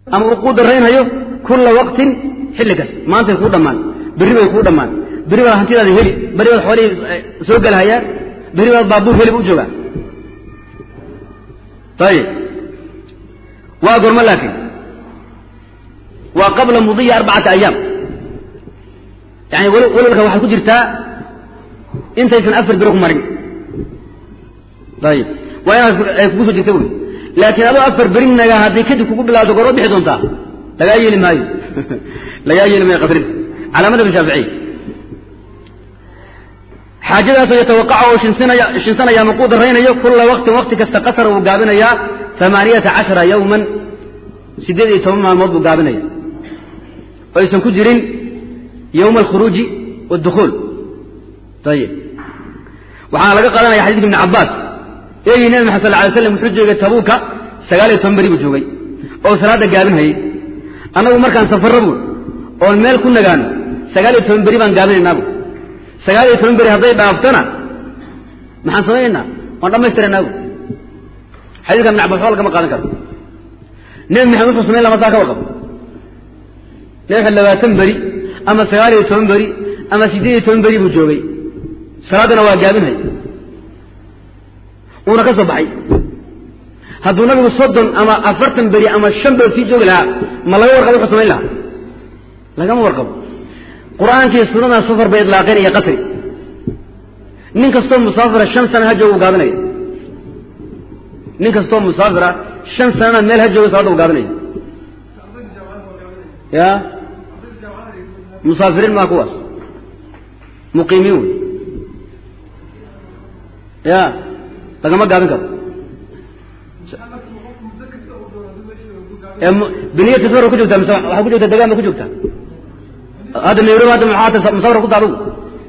ama uu kuu daraynhayo kulla waqtin xilli kasta maantay kuu dhammaan berri bay kuu dhammaan berri baad hantidaada heli berri baad xoolihii soo gelhayaan berri baad baabuur heli u joogaa ayib waa gormo laakiin waa qabla mudiya arbacata ayaam yani walwalka waxay ku jirtaa intaysan afar biro ku marin ayib waa inaad ay kugu soo jirta wey laakiin adoo afar berinaga hadday kadib kugu bilaabto gorma bixi doontaa lagaa yeeli maayo lagaa yeeli maayo qadrinta calaa madhab shaaficiy xaajadaasoo yatawaqaca oo shinsinaya shinsanaya ama kuu daraynayo kulla waqtin waqti kasta qasara uu gaabinayaa amaaniyata cashara yawman siddeed iyo toban maalmood buu gaabinaya oo aysan ku jirin yowma alkhuruuji waadukhuul ayib waxaana laga qaadanaya xadidka ibni cabbaas eegii nabi maxad sal lla alay slam wuxuu joogay tabuuka sagaal iyo toban beri buu joogay oo salaadda gaabinhayay annagu markaan safarra buul oon meel ku nagaano sagaal iyo toban beri baan gaabinaynaabu sagaal iyo toban beri hadday dhaaftona maxaan samaynaynaa waan dhammaystiranaabuu xadiiska ibn cabas waxba lagama qaadan karo nebi maxamed wuxuu samayn lama saa ka warqabo nebi maxamed labaatan beri ama sagaal iyo toban beri ama siddeed iyo toban beri buu joogay salaaddana waa gaabinhay uuna ka soo baxay hadduu nabigu soddon ama afartan beri ama shan belood sii joogi lahaa ma laga warqabo wuxuu samayn lahaa lagama warqabo qur'aankii sunada safar bay idlaaqeen iyo qasri nin kastoo musaafira shan sana ha jooga u gaabinaya nin kastoo musaafira shan sanana meel ha jooga salaada u gaabinaya ya musaafiriin maa kuwaas muqiimiin wey ya lagama gaabin karo biniyati safar ku joogtaa mise waxaa ku joogtaa degaan ba ku joogtaa hadda nairobi hadda maxaa musafar ku taadugu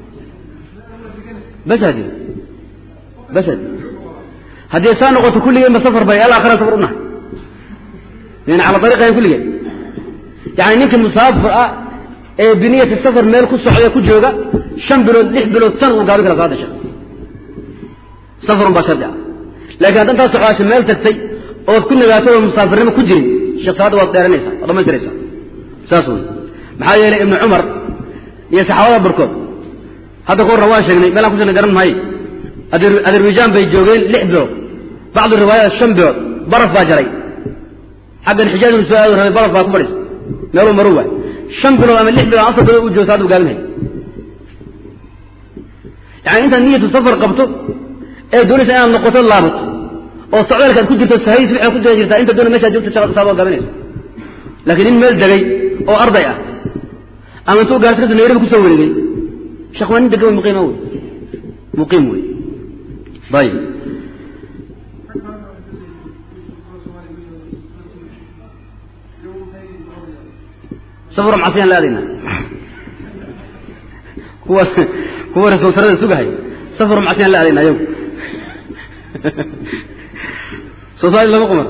bas hadi bas hadi haddii saa noqoto kulligeen ba safar bay al akhira safar unahay yani cala ariiqayn kulligeen yani ninka musaafir ah ee biniyati safar meel ku socda ku jooga shan bilood lix bilood san uu gaabin kara salaada shek safarun baa shardi ah laakiin hadda intaad socdaasha meel tagtay ood ku nagaato oo musaafirnimo ku jirin sheekh salaada waad dheeranaysaa waad dhamaystiraysaa saas wey maxaa yeelay ibnu cumar iyo saxaabada barkood hadda ka horna waan sheegnay meelaan ku shegnay garan maayo azerbaijan bay joogeen lix bilood bacdu riwaayaat shan bilood baraf baa jaray xaggan xijaaj uu soo aadi rabay baraf baa ku fadhiisa meeluu maru waay shan bilood ama lix bilood afar bilood u joogo salaada u gaabinhay yani intaad niyatu safar qabto ee doonaysa inaad noqoto laabato oo socdaalkaad ku jirto sahays waxaad ku jira jirtaa inta doona meshaad joogta salaada waa gaabinaysa laakiin nin meel degay oo arday ah ama intuu gaarsi kaso nairobi kusoo wareegay sheekh waa nin degan wey muqiima wey muqiim wey ayib safar macasiyaan la aadayna kuwa kuwa rasultarada sugahay safar macasiyaan la aadayna ayagu soosaali lama qumar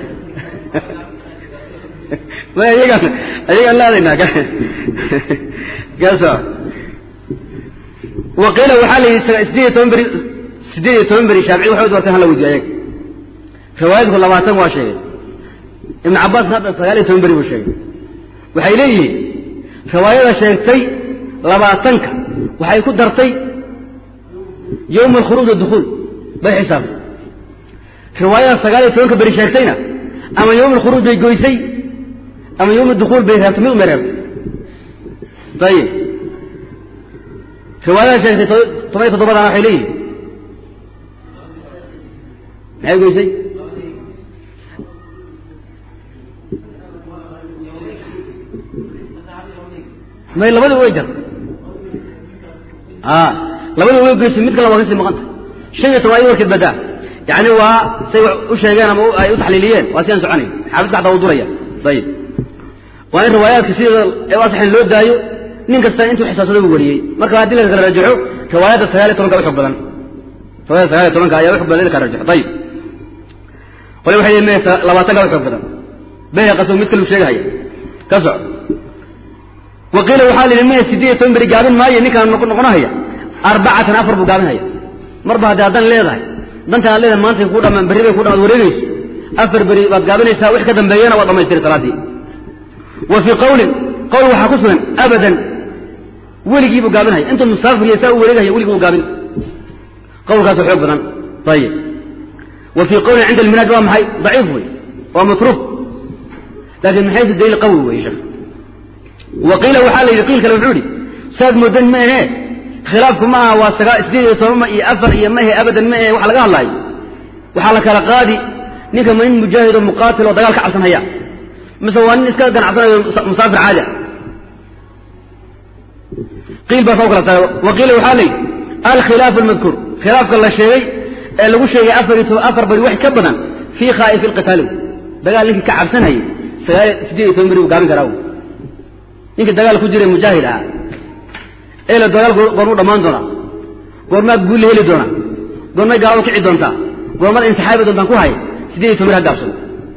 ayagaan ayagaan la aadaynaa kaasa waqiila waxaa la yidhi sideed iyo toban beri sideed iyo toban beri shaafici waxay doorteen hala weydiyo ayaga riwaayadku labaatan waa sheegay ibnu cabbaasna hadda sagaal iyo toban beri buu sheegay waxay leeyihiin riwaayada sheegtay labaatanka waxay ku dartay yowma alkhuruuj wadukhuul bay xisaabtay riwaayada sagaal iyo tobanka beri sheegtayna ama yowma alkhuruuj bay goysay ama yowma dukuul bay reebtay mid umay reebtay ayib riwaayada sheegtay toban iyo toddobadana waxay leeyihin maxay goysay may labadii way jartay a labadii way goysay mid kale waa kasii maqanta shan iyo toban ay warkeed badaa yani waa say u sheegeen ama ay u taxliiliyeen waa si aan soconayn xaafidka xataa uu duraya ayib waa in riwaayaadka sideeda ee asaxin loo daayo nin kasta intuu xisaabsaday uu wariyey marka haddii la kala rajaxo riwaayadda sagaal iyo tobanka uxog badan riwaayadda sagaal iyo tobanka ayaa uxog badan in la kala rajaxo ayib qole waxay yihin me labaatanka uxog badan bayhaqaso mid kalu sheegahaya ka soco waqiila waxaa la yidhi maya siddeed iyo toban beri gaabin maayo ninkaan noqonahaya arbacatan afar buu gaabinhaya marba haddii haddan leedahay dantan aad leedahay maantay kuu dhamaan berri bay ku dhamaad wareegayso afar beri baad gaabinaysaa wix ka dambeeyana waad dhamaystiri salaaddii wa fii qawlin qowl waxaa ku sugan abadan weligiibuu gaabinhaya intuu musaafir iyo saa u wareegahaya weligii buu gaabin qowlkaasoo xoog badan ayib wa fii qawlin cinda alminaaj waa maxay daciif wey waa matruuf laakin min xaysu daliil qawi wey sheekh wa qiila waxaa la yidhi qiil kale wuxuu yidhi saad moodan ma ahee khilaafku ma aha waa sagaa sideed iyo toban ma iyo afar iyo ma ahe abadan ma ahe waxa laga hadlaayo waxaa la kala qaadi ninka ma nin mujaahid oo muqaatil oo dagaal ka cabsan haya mise waa nin iska ganacsanayo musaafir caadi a qiil baa soo kala taga wa qiila waxaa la yidhi alkhilaafu almadkuur khilaafka la sheegay ee lagu sheegay afar iyo toban afar bari wax ka badan fii khaa'ifi lqitaali dagaal ninkii ka cabsanayay sagaal sideed iyo toban beri buu gaabin karaa ninkii dagaal ku jiray mujaahid ah eela dagaal goormuu dhammaan doonaa goormaad guulla heli doonaa goormay gaalo kici doontaa goormaad insixaabi doontaan ku hay sideed iyo toban beri ha gaabsado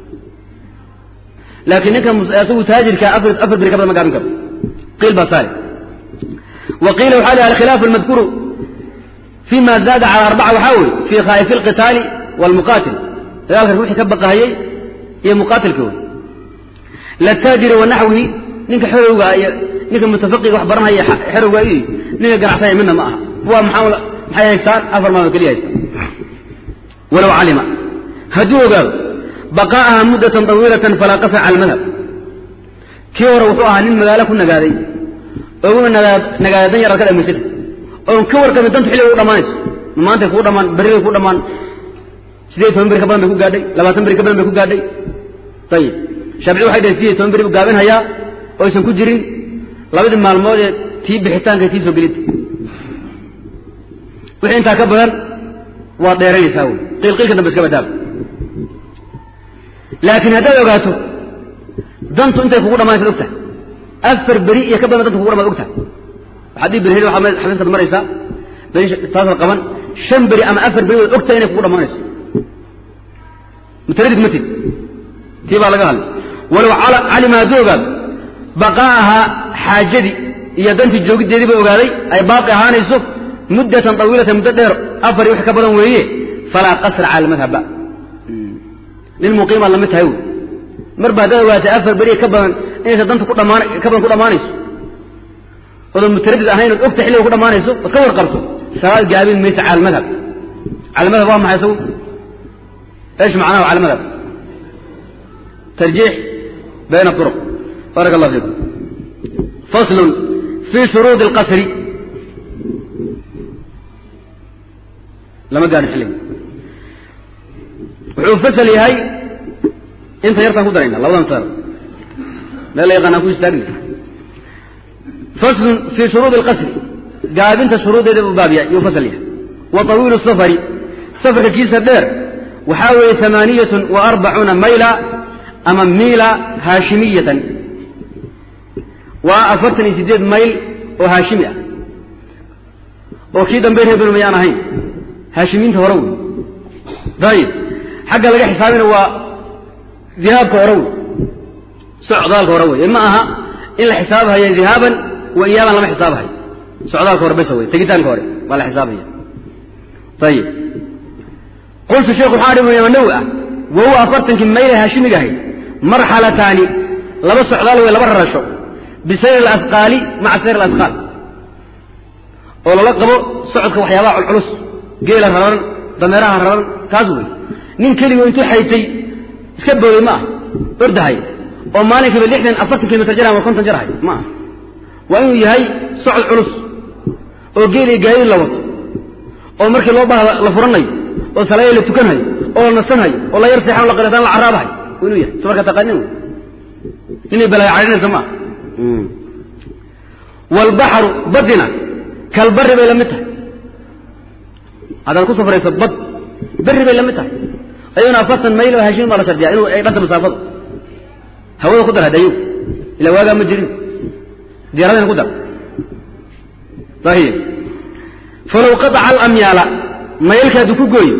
laakiin ninka isagu taajirka afar afar beri ka badan ma gaabin karo qiil baa saale wa qiila waxaa lihi alkhilaafu almadkuuru fima zaada cala arbaca waxaa weye fii khaa'ifi alqitaali waalmuqaatil dagaalka ruuxii ka baqahayey iyo muqaatilka wey lataajiri wa naxwihi ninka xerowga iyo ninka mutafaqiga wax baranhaya xerowga iyo ninka ganacsanaya midna ma aha kuwa maxaa maxay haystaan afar maalmood keliya haystaan walow calima hadduu ogaado baqaa'aha muddatan tawiilatan falaa qasa cala almadhab kii hore wuxuu ahaa nin magaalo ku nagaaday oguna nagaada dan yar ad ka dhamaysatay oon ka warqabin dantu xilliga u dhamaanayso maantay kuu dhamaan berri bay ku dhamaan sideed toban beri ka badan bay ku gaadhay labaatan beri ka badan bay ku gaadhay ayib shaafici waxay dhahen sideed toban beri buu gaabinhayaa oo aysan ku jirin labadii maalmood ee tii bixitaanka tii soo gelinta wixii intaa ka badan waad dheeranaysaa wey qiilqiilka dambe iska badaaba laakiin haddaad ogaato dantu intay kugu dhamaanaysaad ogtahay afar beri iyo ka badan danta kugu dhamaan ogtahay waxaad ii berhel waxaa xafiiskaad maraysaa beri taasad qaban shan beri ama afar beri waad ogtahay inay kugu dhamaanayso mutaradid matid tii baa laga hadlay walow calima hadduu ogaado baqaa'ahaa xaajadii iyo dantii joogiddeedii ba ogaaday ay baaqi ahaanayso muddatan tawiilatan muddo dheer afar iyo wax ka badan weeye falaa qasra cala almadhabba nin muqiimaad lamid tahay wey marba haddaad ogaatay afar beri ka badan inaysa danta ku dhamaan ka badan ku dhamaanayso odan mutaradid ahayn ood ogta xilliga ku dhamaanayso ood ka warqabto salaad gaabin maysa cala almadhab cala almadhab waa maxay isagu ايش معناه على المذهب ترجيح بين الطرق بارك الله فيكم فصل في شروط القصر لما قال حلين وحو فصل هاي انت يرتان كدرين الله انصار لا لا يغنى كويس تاقني فصل في شروط القصر قال انت شروط بابيا يفصل وطويل السفر سفر كيس الدير waxaa weeye amaaniyatun wa arbacuuna mayla ama miila haashimiyatan waa afartan iyo siddeed mayl oo haashimi ah oo kii dambe reer benu mayaan ahayn haashimiinta hore wey dayib xagga laga xisaabina waa dihaabka hore wey socdaalka hore wey ma aha in la xisaabhaya dihaaban wa iyaaban lama xisaabhayo socdaalka hore besa wey tegitaanka hore waa la xisaabhaya ayib qultu sheekhu waxaa dhi imaam nawi ah wa huwa afartankii mayla haashimiga ahayd marxalataani laba socdaal wey laba rarasho bisayr alasqaali maca sayr alasqaal oo lala qabo socodka waxyaabaha culculus geela raran dameeraha raran kaas wey nin keligoo intuu xaytay iska booday ma ah ordahay oo maalinkiiba lixdan afartan kilomitr jar ama konton jar ahay ma ah waa inuu yahay socod culus oo geel iyo gaadiid la wato oo markii loo baha la furanayo oo salaaya la tukanhayo oo la nasanhayo oo la yar seexan la qaleetan la caraabahayo waa inuu yahay samarka taqaanin wey ninay balaayo cadhinaysa ma ah waalbaxru badina kalbari bay la mid tahay haddaad ku safrayso bad berri bay la mid tahay ayuuna afartan mayl oo haashimin baa la shardiyaa inuu ay dhanta masaafada hawada ku dar hadayo ilaa waagaa ma jirin diyaaradina ku dar sahiib falow qataca alamyaala maylka hadduu ku gooyo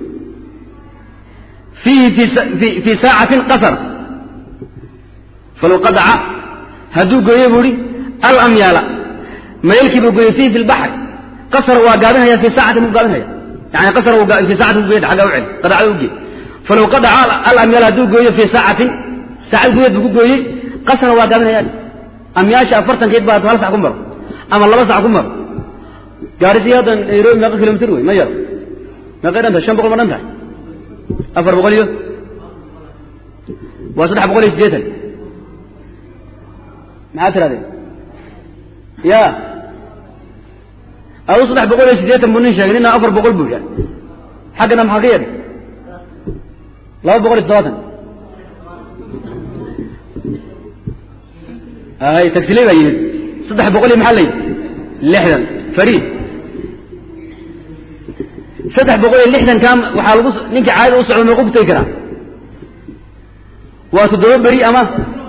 fiihi fii saacatin qasar falow qataca hadduu gooyo buu ihi alamyaala maylkii buu gooyey fiihi fi lbaxri qasar waa gaabinhaya fii saacatin buu gaabinhaya yani qasar fii saacatin buu aggaa u celi qadacda u geey falow qataca alamyaala hadduu gooyo fii saacatin saacad gudeed buu ku gooyey qasra waa gaabinayaan amyaasha afartankeed baa hal sac ku maro ama laba sac ku maro gaarisi hadda nairobi meeqa kilomitr wey ma yaro meeqay dhan tahay shan boqol ma dhan tahay afar boqol iyo waa saddex boqol iyo siddeetan maxaad tirahdeen ya adu saddex boqol iyo siddeetan buu nin sheegay nina afar boqol buu yahay xaggana maxaa ka yeedhay laba boqol iyo toddobaatan hay tagsile baa yimid saddex boqol iyo maxaa la yidhi lixdan fariid saddex boqol iyo lixdan kaa waxaa lagu ninka caadada u socdo meequu ku tegi karaa waa toddoba beri ama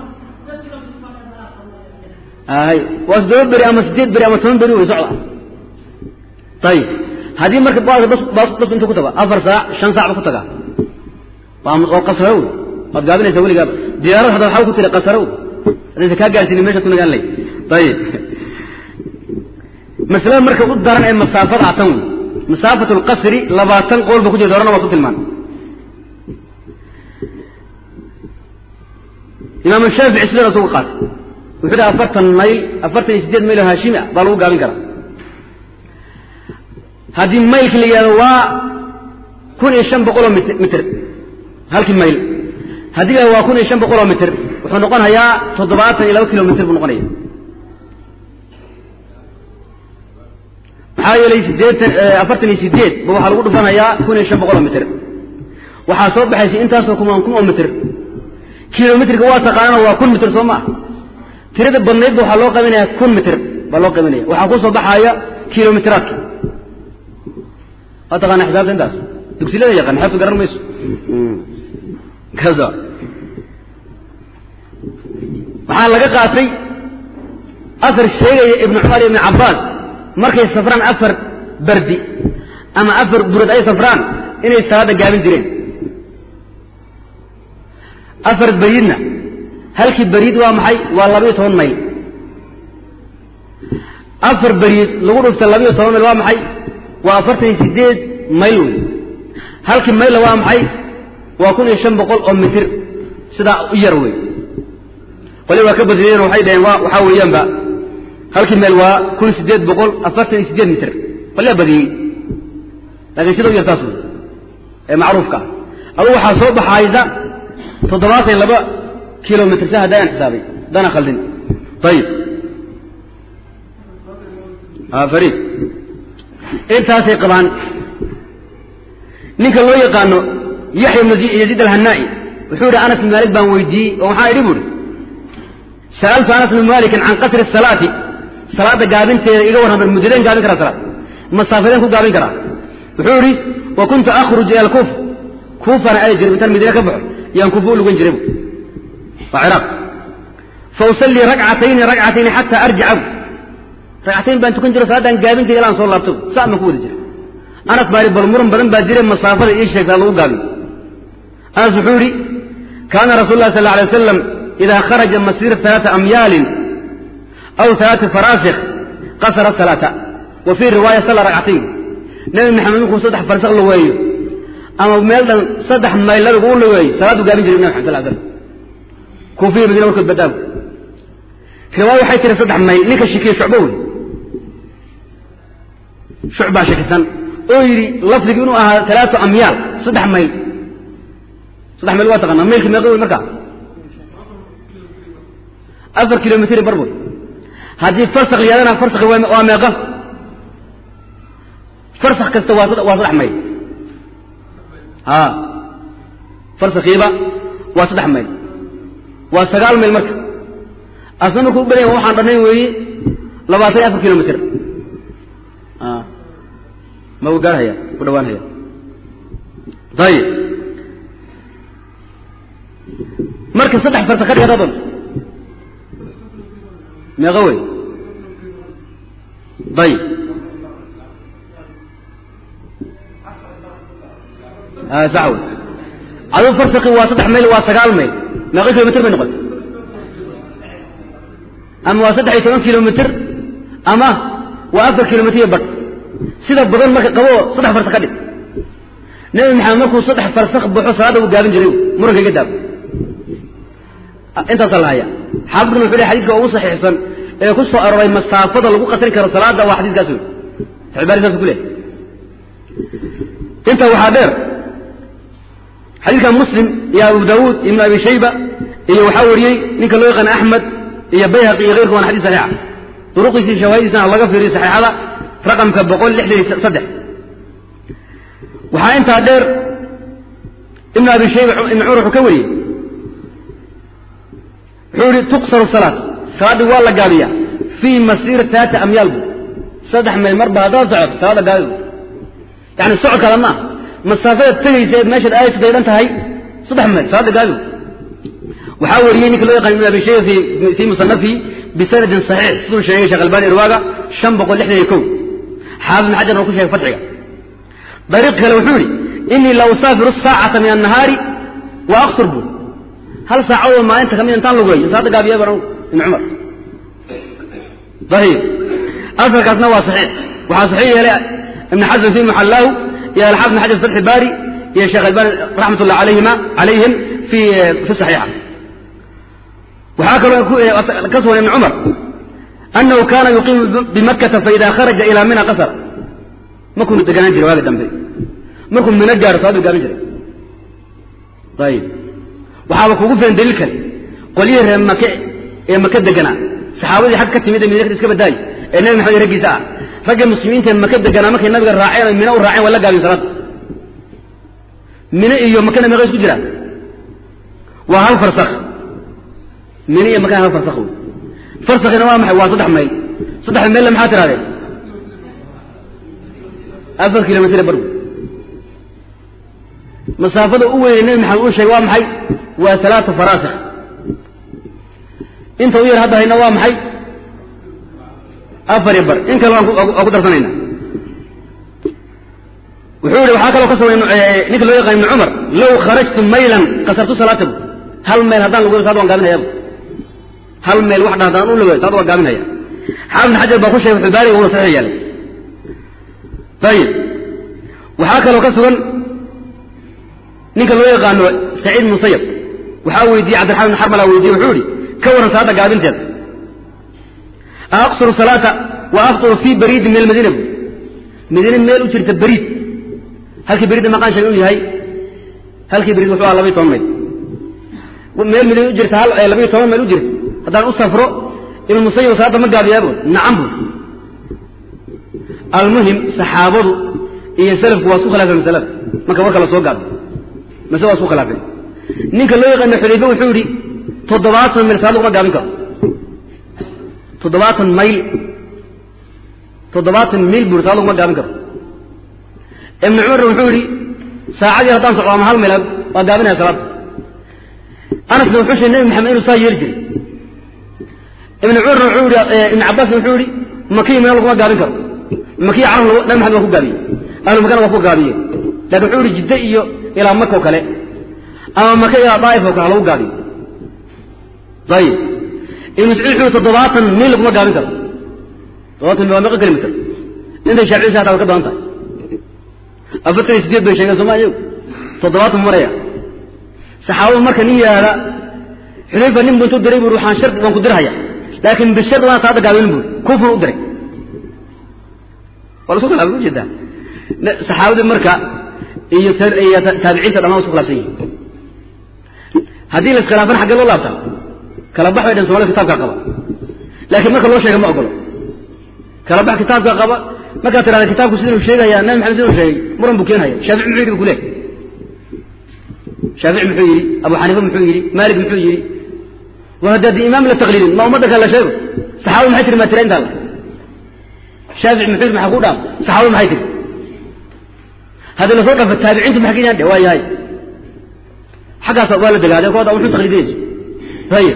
hay waa toddoba beri ama siddeed beri ama toban beri way socda ayib haddii marka bas bas bas intuu ku tago afar saac shan saac ba ku tagaa waa qasraw waad gaabinaysaa weligaaba diyaarad hadda waxaa ku tiri qasraw haddaysa kaa gaarsiinin meesha ku nagaan lay ayib masalada marka u daran ee masaafada atan wey masaafat lqasri labaatan qool ba ku jirta horena waa su tilmaan imaam shaafici sidana isugu qaatay wuxuu dhaha afartan mayl afartan iyo siddeed mayl oo haashimi ah baa lagu gaabin karaa haddii maylka la yihahdo waa kun iyo shan boqol oo mitr halkii mayl haddii la waa kun iyo shan boqol oo mitr wuxuu noqonayaa toddobaatan iyo laba kilomitr buu noqonaya maxaa yeelay sideetan afartan iyo sideed ba waxaa lagu dhufanayaa kun iyo shan boqol oo mitr waxaa soo baxaysa intaasoo kumaan kun oo mitr kilomitrka waa taqaanana waa kun mitr soo maa tirada badnayd ba waxaa loo qaybinaya kun mitr baa loo qaybinaya waxaa ku soo baxaya kilomitraadka waa taqaana xisaabta intaas dugsilada yaqaan xeebta garan mayso kaza waxaa laga qaatay asar sheegaya ibnu cumar iyo ibnu cabbaas markay safraan afar bardi ama afar burad ay safraan inay salaadda gaabin jireen afar beriidna halkii beriid waa maxay waa labayo toban mayl afar beriid lagu dhufta labayo toban mayl waa maxay waa afartan iyo sideed mayl wey halkii maylla waa maxay waa kun iyo shan boqol oo mitir sidaa u yar wey qoli waa ka badiyeen waxay dhaheen wa waxaa weeyaanba halkii meel waa kun sideed boqol afartan iyo sideed mitir qolyaa badiyey laakiin sida u yar saas wey ee macruufka ah adugu waxaa soo baxaysa toddobaatan iyo laba kilomitr sa haddayaan xisaabay dana khaldin ayib fariid intaasay qabaan ninka loo yaqaano yaxya ibnu yaziid alhanaa'i wuxuu yidhi anas bin maalik baan weydiiyey oo waxaa idhi buuhi sa'altu anas bin maalikin can qasri salaati salaadda gaabinteeda iga warran bar muddadeen gaabin karaa salaad masaafadeen ku gaabin karaa wuxuu yidhi wa kuntu akhruj ila alkuuf kuufana aadi jiray intaan madiine ka baxo yaan kuufa u lugan jiray waa ciraaq fa usallii ragcatayni ragcatayni xataa arjica ragcatayn baan tukan jiro salaaddaan gaabin jiray ilaan soo laabto saa ma ku wada jira anas baari bal muran badan baa jira masaafada ii sheegtaa lagu gaabiyo anas wuxuu yidhi kaana rasul lah sal alay wasalam idaa kharaja masiir alaata amyaalin aw alaati faraasikh qasara salaata wa fii riwaaya salla ragcatayn nebi maxamed markuu saddex farsakh lugeeyo ama meel dhan saddex mayl nabigu u lugeeyo salaaduu gaabin jiray nabi maxamed sal slam kuufiya madiina warkood badaago riwaaya waxay tiri saddex mayl ninka shikiye shucbo wey shucbaa shakisan oo yidhi lafdigu inuu ahaa alaatu amyaal saddex mayl saddex mayl waa taqaanaa maylki meeqa wey markaa afar kilomitr barboy haddii farsak la yadana farsak waa meeqa farsak kasta waa waa saddex mayl a farsakiiba waa saddex mayl waa sagaal mayl marka asna markuu u badanya waxaan dhannayn weeye labaatan iyo afar kilomitr ma u gaarhaya ku dhawaanhaya ayib marka saddex farsa ka dhigata doonto meeqa wey ayib sax wey aduu farsaki waa saddex mayl waa sagaal mayl meeqa kilomitr bay noqotay ama waa saddex iyo toban kilomitr ama waa afar kilomitr iyo badh sida badan marka qaboo saddex farsak ka dhig nebi maxamed markuu saddex farsak baxo salaadda uu gaabin jiray muranka iga daabo intaasaa la haya xaafidkuna wuxuu ley xadidka ugu saxiixsan ee ku soo aroray masaafada lagu qasri karo salaada waa xadiiskaas wey albaani saas ku leh intaa waxaa dheer xadiidka muslim iyo abu daawuud ibnu abi shayba iyo waxaa wariyey ninka loo yaqaana axmed iyo bayhaqi iyo keyrka waana xadis saxiixa duruqiisii shawaahidiisana laga fiiriyo saxiixada raqamka boqol lixdan iyo saddex waxaa intaa dheer ibnu abi shayba ibnu cumar wuxuu ka wariyey wuxuu yihi tuqsaru salaat salaaddii waa la gaabiyaa fii masiir taata amyaal bu saddex mayl marba haddaad socod salaada gaabi bu yani socodkaada maaha masaafadaad tegaysa eed meeshaad aaysa daydan tahay saddex mayl salaada gaabi bu waxaa wariyey ninka loo yaqaan ibnu abi shayba fii musanafihi bisanadin saxiix siduu sheegay sheekh albani irwaaga shan boqol lixdan iyo kow xaafid ibn xajar oo ku sheegay fatxiga dariiq kale wuxuu yihi inii la usaafiru saacata min annahaari wa aqsur bu hal saacadoo maalinta kamid intaan lugeeyo salaada gaabiya baan ibn cumar ayib asalkaasna waa saxiix waxaa saxiix yeelay ibn xasm fi muxallaahu iyo alxaafid ibn xajar fatxi baari iyo sheekh albani raxmat ullah alayhima calayhim fi fi saxiixa waxaa kaloo ka sugan ibn cumar anahu kaana yuqiimu bimakkata faida kharaja ilaa mina qasar markuunu deganaan jiray waagi dambe markuu mino gaaro salaadu gaabin jiray ayib waxaaba kugu filan daliil kale qolyihii reer make ee maka deganaa saxaabadii xag ka timid ee mid iska badaayi ee nabi maxamed raggiisa ah ragga muslimiinta ee maka deganaa markay nabiga raaceen o mino u raaceen waa la gaabin salaada mino iyo makana meeqa isku jiraan waa hal farsak mino iyo makana hal farsak wey farsakina waa maxay waa saddex mayl saddex maylla maxaa tirahdeen afar kilomitr bargu masaafada u weynay nebi maxamed uu sheegay waa maxay waa alaatu faraasikh inta u yar hadda hayna waa maxay afar iyo bar in kale waan ku darsanayna wuxuu yihi waxaa kaloo ka sugan ninka loo yaqaan ibn cumar low kharajtu maylan kasartu salaatabu hal mayl haddaan lugeyo saad waan gaabinhayabu hal mayl wax dha haddaan u lugeyo saad waan gaabinhaya xaafid xajar baa ku sheegay xubaariga una saxiix yeelay ayib waxaa kaloo ka sugan ninka loo yaqaano saciid musayab waxaa weydiiyey cabdiraxman ibn xarmala weydiye wuxuu yihi ka waran salaada gaabinteeda aqsuru salaata wa afطuru fii bariidin min almadiina bu madiine meel u jirta bariid halkii bariidda maqaan sheegay uu yahay halkii bariid wuxuu aha labaiy toban mayl meel madiine u jirta hal labaiyo toban mayl u jirta haddaan u safro ibn musayab salaadda ma gaabiyaabo nacam bu almuhim saxaabadu iyo salafku waa isku khilaafeen masalada marka warka la soo gaabo masle waa isku khilaafeen ninka loo yaqaano xudayfe wuxuu yihi toddobaatan mayl salaad laguma gaabin karo toddobaatan mayl toddobaatan mayl buri salaad laguma gaabin karo ibnu cumarna wuxuu yihi saacadii haddaan socdo ama hal mayl waa gaabinaya salaada anasna wuxuu sheegay nebi maxamed inuu saa yeeli jiray ibnu cumarna wuxuu yihi ibnu cabbaasna wuxuu yihi makiyi meel laguma gaabin karo makiya carab nabi maxamed waa ku gaabiyey ahlu makana waa ku gaabiye lakin wuxuu yihi jidde iyo ilaa maka oo kale ama maka ilaa daa'if oo kale halagu gaabiyo ayib ibnu mascuud wuxuu yihi toddobaatan mil laguma gaabin karo toddobaatan mil waa meeqa kilomitr intay shaaficisa hataa way ka badan tahay afartan iyo sideed bay sheegeen sooma iyagu toddobaatan maraya saxaabadu marka nin yidhaahda xudayfa nin bu intuu diray buri waxaan shar waan ku dirhaya laakin bishar waan salaada gaabinin buri kufur u diray waa lasu khilaafay ujeedaa saxaabadii marka iyo iyo taabiciinta dhamaan wa isku khilafsan yihin haddii la iskhilaafana xaggee loo laabtaa kala bax bay dhan somalida kitabkaa qaba laakiin marka loo sheega ma ogolo kala bax kitaabkaa qaba markaad tirahda kitaabku sidanu sheegaya nabi maxamed sidanu sheegay muran buu keenhaya shaafici muxuu yidhi bu kuleehay shaafici muxuu yidhi abu xaniifa muxuu yidhi maalik muxuu yidhi wa haddaadi imaam la taqliidin ma ummadda kale la sheego saxaabadu maxay tiri maa tira intaa shaafici muxuu yidhi maxaa ku dhaam saxaabadu maxay tiri haddii lasoo dhaafo taabiciintu maxay ka yidhahan de waa yahay xaggaas waa la degaaday kooda wuxuu taqliidinayso ayib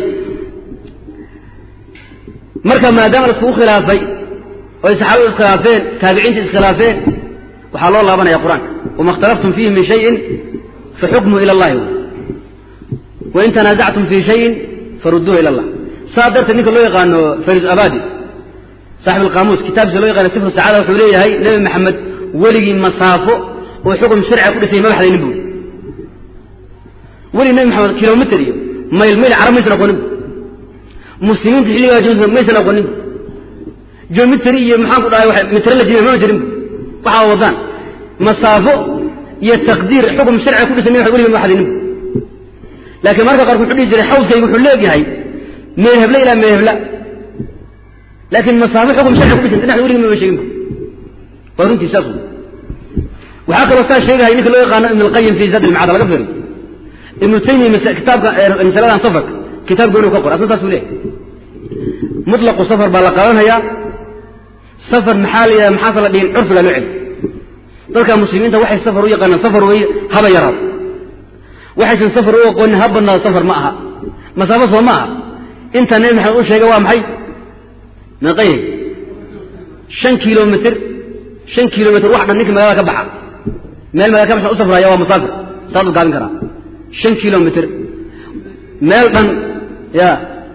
marka maadaama laiskugu khilaafay oy saxaabadu iskhilaafeen taabiciinta iskhilaafeen waxaa loo laabanaya qur-aanka wama اkhtalaftum fiihi min shayin faxukmuhu ila اllahi wain tanaasactum fii shayin farudduuhu ila اllah saa darteed ninka loo yaqaano faris abadi saaxib alqaamuus kitaabkiisa loo yaqaano sifru sacaada wuxuu leeyahay nebi maxamed weligii masaafo oo xukum sharciga ku dhisay ma baxdaynin buuri weli nebi maxamed kilomitr iyo mayl mayl carab maysan aqoonin muslimiinta xilligaa joogsa maysan aqoonin geometry iyo maxaan ku dhahay metrology mama jirin waxaa wadaan masaafo iyo taqdiir xukum sharciga ku dhisan wax weliga ma xadinin laakiin marka qaarku wuxuu dhihi jiray xawdkaygu wuxuu leeyahay meehebla ilaa meehebla laakiin masaafo xukum sharciga ku dhisan dhinaxda weliga mama sheegin waa runtii saas waxaa kaloo saa sheegahay ninka loo yaqaano ibn alqayim fi zad almacad laga fiiriyo ibnu taymiya kitaabka masaladan safarka kitaab gooni ka qor asna saas buu leeyahay mutlaqu safar baa la qaadanayaa safar maxaa la yidhaha maxaase la dhihin curfiga loo celi dadka muslimiinta waxay safar u yaqaanaan safar weeye haba yaraado waxaysan safar u aqoonin ha badnaado safar ma aha masaafo soo ma aha intaa nebi maxamed u sheegay waa maxay meeqayay shan kilomitr shan kilomitr wax dhan ninka magaalada ka baxa meel magala ka baxsan u safraya waa musaafir saasuu gaabin karaa shan kilomitr meel dhan ya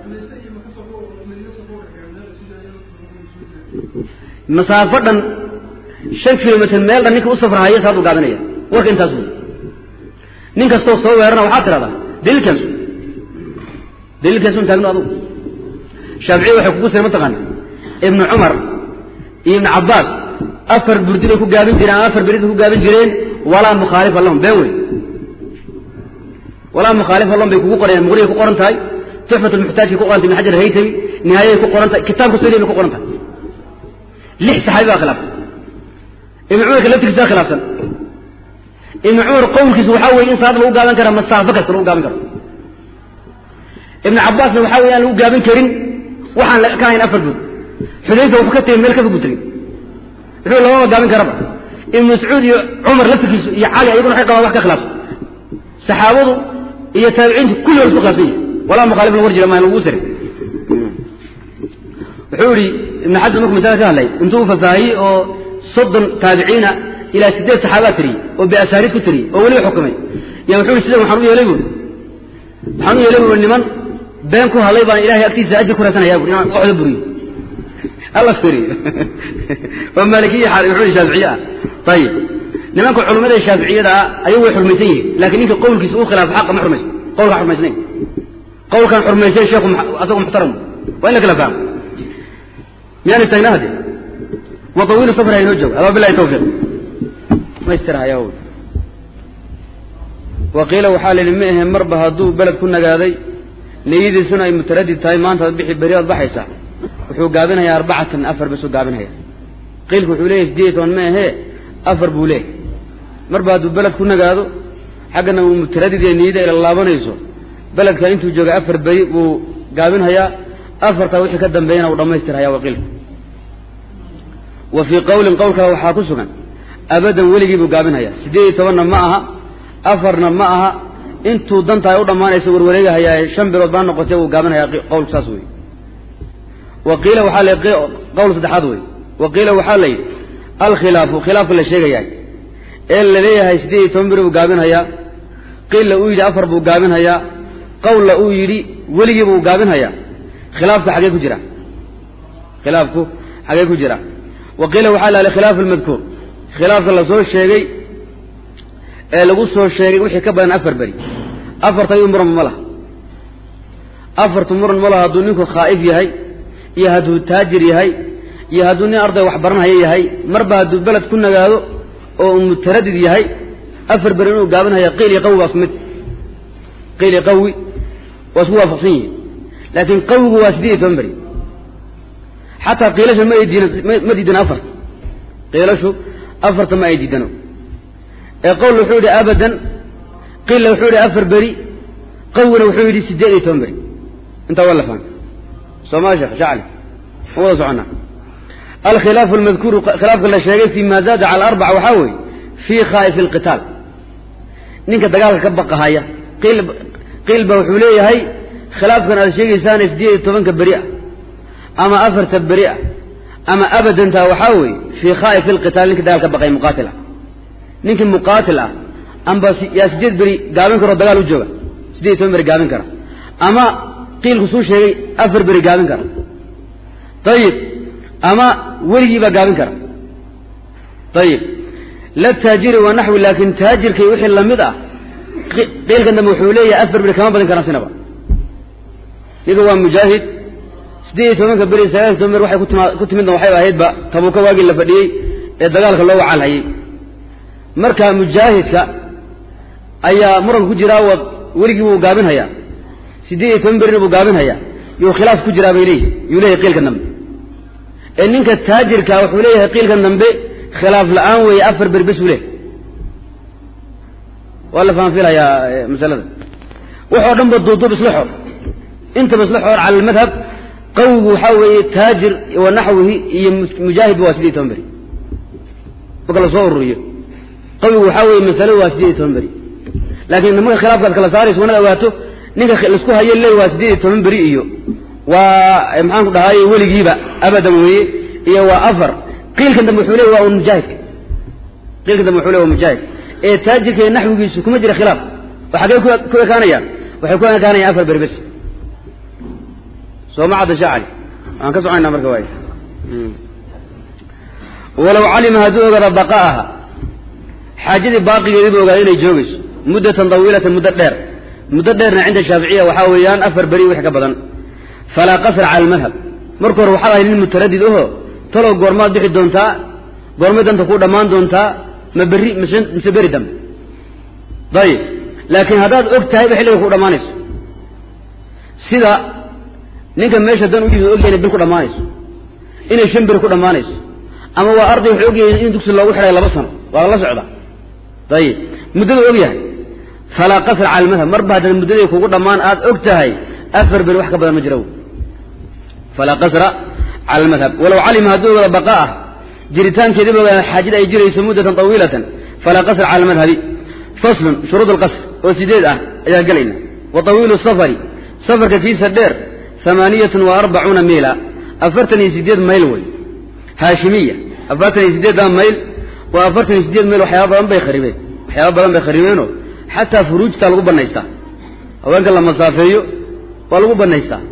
masaafo dhan shan kilomitr meel dhan ninka u safrahaya saasuu gaabinaya warka intaas wey nin kastoo soo weerana waxaad tidhahdaa daliilkaasu daliilkaasun taagno adugu shaaficiya waxay kugu sira mataqaana ibnu cumar iyo ibnu cabbaas afar burdi bay ku gaabin jireen ama afar berid bay ku gaabin jireen walaa mukhaalifa lahum been wey walaa mukhaalifa lahum bay kugu qoreen muqriyay ku qoran tahay tuxfat lmuxtaajkay ku qorantay ibn xajar haytami nihaayay ku qoran tahay kitaabka soo bay ku qoran tahay lix saxaabi baa khilaaftay ibnu cumarka laftigiisa khilaafsan ibnu cumar qowlkiisu waxaa weye in salaad lagu gaaban kara masaafo kasta lagu gaabin karo ibnu cabbaasna waxaa weye aan lagu gaabin karin waxaan ka ahayn afar bud xudayfa wuxuu ka tegey meel ka fog buu tegey wuxuu lababa gaabin karaba ibnu mascuud iyo cumar laftigiisu iyo cali ayaguna waxay qabaan wax ka khilaafsan saxaabadu iyo taabiciintu kulli waa isku khilaafsan yihin walaa mukhaalif la war jira maa lagu siray wuxuu yihi ibnu xasan markuu masala ka hadlay intuu fafaahiyey oo soddon taabiciina ilaa sideed saxaabaa tiriyey oo biasaariid ku tiriyey oo weliba xukumay ya wuxuu yihi sidan waxaan u yeelay buuri waxaan u yeelay buuri niman been ku hadlay baan ilahay agtiisa ajir ku raasanaya buri inaan waxda buriyo alla firiyo oo maalikiya wuxuu shaaficiye ah ayib nimanka culimmada shaaficiyada ah ayagu way xurmaysan yihiin laakiin ninka qowlkiisa uu khilaafo xaqa ma xurmaysan qowlkaan xurmaysnayn qowlkaan xurmaysan sheekhu asagu muxtaram waa in la kala fahmo miyaan istaagnaa hade watawiilu safar haynoo joogo aba bilahi tawfiiq maystirhaya wa qiila waxaa la yidhi ma ahe marba hadduu beled ku nagaaday niyadiisuna ay mutaradid tahay maanta ad bixi beri oad baxaysaa wuxuu gaabinayaa arbacatan afar basuu gaabinaya qiilku wuxuu leeyahy sideed iyo toban ma ahee afar buu leeyahy marba hadduu beled ku nagaado xaggana uu mutaradid ee niyada ila laabanayso beledka intuu jooga afar beri buu gaabinhayaa afartaa wixii ka dambeeyana uu dhammaystirhaya waa qiilku wa fii qowlin qowl kale waxaa ku sugan abadan weligii buu gaabinhayaa siddeed iyo tobanna ma aha afarna ma aha intuu dantaay u dhammaanaysa warwareegahayaa shan bilood baa noqotay wuu gaabinhayaa qowlku saas wey wa qiila waxaa la qowl saddexaad wey wa qiila waxaa la yidhi alkhilaafu khilaafka la sheegayaa ee la leeyahay siddeed iyo toban beri buu gaabinhayaa qiilla uu yidhi afar buu gaabinhayaa qowlla uu yidhi weligii buu gaabinhayaa khilaafka xagee ku jira khilaafku xagee ku jira wa qiila waxaa la yidhi khilaafu almadkuur khilaafka la soo sheegay ee lagu soo sheegay wixii ka badan afar beri afarta ayuu muran ma laha afartu muran ma laha hadduu ninku khaa'if yahay iyo hadduu taajir yahay iyo hadduu nin arday wax baranhaya yahay marba hadduu beled ku nagaado oo uu mutaradid yahay afar beri inuu gaabinhaya qiil iyo qawi waa isku mid qiil iyo qawi waa isku waafaqsan yihiin laakiin qawigu waa siddeed iyo toban beri xataa qiilasha ma ay diidan ma diidano afarta qiilashu afarta ma ay diidano ee qowl wuxuu yidhi abadan qiilla wuxuu yidhi afar beri qawina wuxuu yidhi siddeed iyo toban beri intaa waa la fahmay sooma sheekh shacli ma wada soconnaa alkhilaafu almadkuuru khilaafka la sheegay fi ma zaada cala arbaca waxaa weeye fii khaa'ifi alqitaal ninka dagaalka ka baqahaya qiil qiil ba wuxuu leeyahay khilaafkan aad sheegaysaane siddeed iyo tobanka beri ah ama afarta beri ah ama abadantaa waxaa weeye fii khaa'ifi alqitaal ninka dagaal ka baqaya muqaatil ah ninkii muqaatil ah amba yaa siddeed beri gaabin karoo dagaal u jooga siddeed iyo toban beri gaabin kara ama qiilku suu sheegay afar beri gaabin kara ayib ama weligii baa gaabin kara ayib la taajiri wa naxwi laakin taajirkay wixii lamid ah qiilkan dambe wuxuu leeyahay afar beri kama badin karaan sinaba ninka waa mujaahid siddeed iyo tobanka beri sagaal toban ber waxay kutima ku timidna waxay ahaydba tabuuka waagii la fadhiyey ee dagaalka loo wacalhayey marka mujaahidka ayaa muranka ku jiraa wa weligii buu gaabinhayaa siddeed iyo toban berina buu gaabinhayaa yuu khilaaf ku jiraa bay leeyihi yuu leeyahay qiilkan dambe ee ninka taajirka wuxuu leeyahay qiilkan dambe khilaaf la-aan weeye afar beri bes uu leeyahy waa la fahanfilayaa masalada waxoo dhan ba duuduub isla xor intaba isla xor cala almadhab qawigu waxaa weeye taajir wa naxwihi iyo mujaahidba waa siddeed iyo toban beri marka lasoo ururiyo qawigu waxaa weeye masaladu waa siddeed iyo toban beri laakiin nimanka khilaafkaad kala saarayso wanad ogaato ninka laisku hayo leey waa siddeed iyo toban beri iyo waa maxaan ku dhahaye weligiiba abadan weeye iyo waa afar qiilkan dambe wuxuu leey waa un mujaahidka qiilkan dambe wuxuu ley waa mujaahid ee taajirka iyo naxwigiisu kuma jira khilaaf oo xaggee ku ekaanayaan waxay ku ekaanayaan afar beri bes soo ma cadda shacali waan ka soconayna marka waay walow calima hadduu ogaada baqa'aha xaajadii baaqigeedii buu ogaada inay joogayso muddatan tawiilatan muddo dheer muddo dheerna cinda shaaficiya waxaa weeyaan afar beri wix ka badan falaa qasra cala almadhab marka hore waxaad ahay nin mutaradid aho talow goormaad bixi doontaa goormay danta kuu dhammaan doontaa ma berri mise mise beri dambe dayib laakiin haddaad og tahayba xilliga ku dhammaanayso sida ninka meesha dan u yimid ogyahay inay bil ku dhammaanayso inay shan beri ku dhammaanayso ama waa arday wuxuu ogyahay in dugsi loogu xidhay laba sano waa la socda dayib muddadu og yahay falaa qasra cala almadhab marba haddaad muddadii kugu dhammaan aad og tahay afar beri wax ka badan ma jira falaa qasra cala almadhab walow calima hadduu ogaada baqaa'ah jiritaankeediiba ogaada xaajada ay jirayso muddatan tawiilatan falaa qasra cala almadhabi faslun shuruud alqasr oo sideed ah ayaan gelayna wa tawiilu safari safarka kiisa dheer amaaniyatun wa arbacuuna miila afartan iyo sideed mayl wey haashimiya afartan iyo sideeddaa mayl waa afartan iyo sideed mayl waxyaaba badan bay kharibeen waxyaaba badan bay kharibeenoo xataa furuujtaa lagu banaystaa haweenka la masaafeeyo waa lagu banaystaa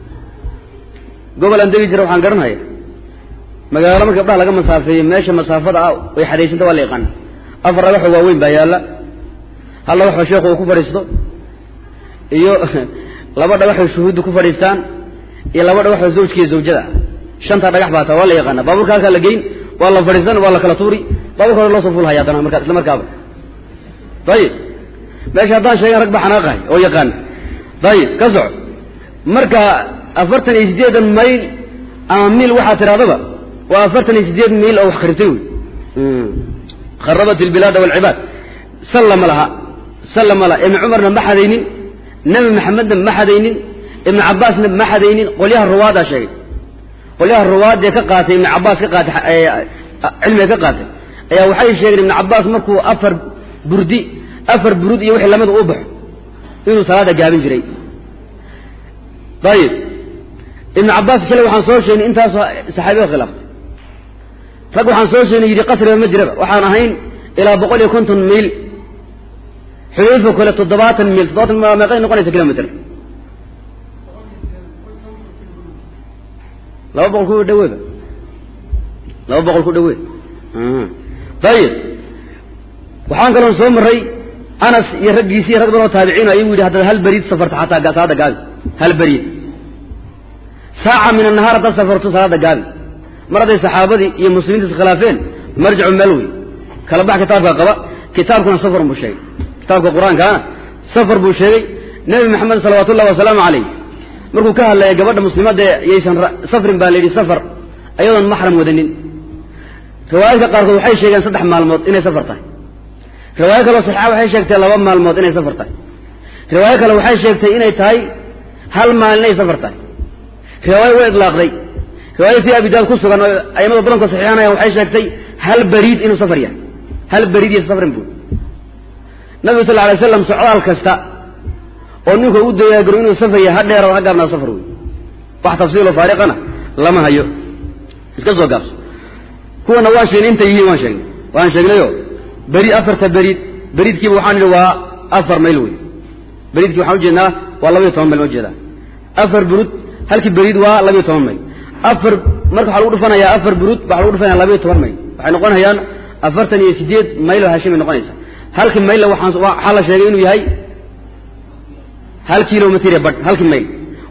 gobol aan degi jira waxaan garanhaya magaalo marka gabdhaha laga masaafeeyo meesha masaafada ah way xadaysanta waa la yaqaana afar dhagaxoo waaweyn baa yaalla hal dhagaxoo sheekhu uu ku fadhiisto iyo laba dhagaxoo shuhuudda ku fadhiistaan iyo laba dhagaxoo zawjkiiyo zawjada ah shantaa dhagax baa taa waa la yaqaana baaburka halkaa la geyn waa la fadhiisan waa la kala tuuri baaburka hore loo soo fuulhaya haddana markaa isla markaaba ayib meesha haddaan sheegan rag ba xanaaqahay oo yaqaana ayib ka soco marka afartan iyo siddeedan mayl ama miil waxaa tidhahdaba waa afartan iyo siddeed miil oo wax kharibtay wey kharabat albilaada walcibaad salla ma laha salla ma laha ibni cumarna ma xadaynin nebi maxamedna ma xadaynin ibnu cabbaasna ma xadaynin qolyaha ruwaadaa sheegay qolyaha ruwaadee ka qaatay ibnu cabbaas ka qaatay cilmiga ka qaatay ayaa waxay sheegeen ibnu cabbaas markuu afar burdi afar burud iyo wixii lamida u baxo inuu salaada gaabin jiray ayib ibnu cabbaas shalay waxaan soo sheegnay intaasoo saxaabiga khilaaftay rag waxaan soo sheegnay yidhi qasriba ma jiraba waxaan ahayn ilaa boqol iyo konton miil xudayfa kale toddobaatan miil toddobaatan miil meeqay noqonaysa kilomitr laba boqol ku dhaweeba laba boqol ku dhawe ayib waxaan kaloon soo maray anas iyo raggiisii rag badan oo taabiciin ayuu yidhi haddaad hal beriid safarto xataa salaada gaabi hal beriid saaca min annahaar haddaad safarto salaada gaabi mar hadday saxaabadii iyo muslimiinta iskhilaafeen marjicu meel wey kala bax kitaabka qaba kitaabkuna safar buu sheegay kitaabka qur-aankaana safar buu sheegay nebi maxamed salawaatu ullahi wasalaamu calayh markuu ka hadlaya gabadha muslimadda yaysan safrin baa la yidhi safar ayadoon maxram wadanin riwaayadka qaarkood waxay sheegeen saddex maalmood inay safar tahay riwaayo kaleo saxiixa waxay sheegtay laba maalmood inay safar tahay riwaayo kale waxay sheegtay inay tahay hal maalin inay safar tahay riwaayo way idlaaqday riwaayo fii abi daawud ku sugan oo aimada badanka saxiixanaya waxay sheegtay hal beriid inuu safar yahay hal beriid iyo safrin buu nabigu sal alay slam socdaal kasta oo ninku u dayaagaro inuu safar yahay ha dheerado ha gaabnaa safar wey wax tafsiilo faariqana lama hayo iska soo gaabso kuwana waan sheegnay intay yihiin waan sheegnay waan sheegnayo beri afarta beriid beriidkiiba waxaan idhi waa afar mayl wey beriidkii waxaan ujeednaa waa labaiyo toban mayl ma ujeedaa afar burud halkii beriid waa labaiyo toban mayl afar marka waxaa lagu dhufanayaa afar burud waxaa lagu dhufanaya labaiyo toban mayl waxay noqonayaan afartan iyo sideed mayl oo haashimay noqonaysa halkii maylla waxaan waxaa la sheegay inuu yahay hal kilomitr badh halkii mayl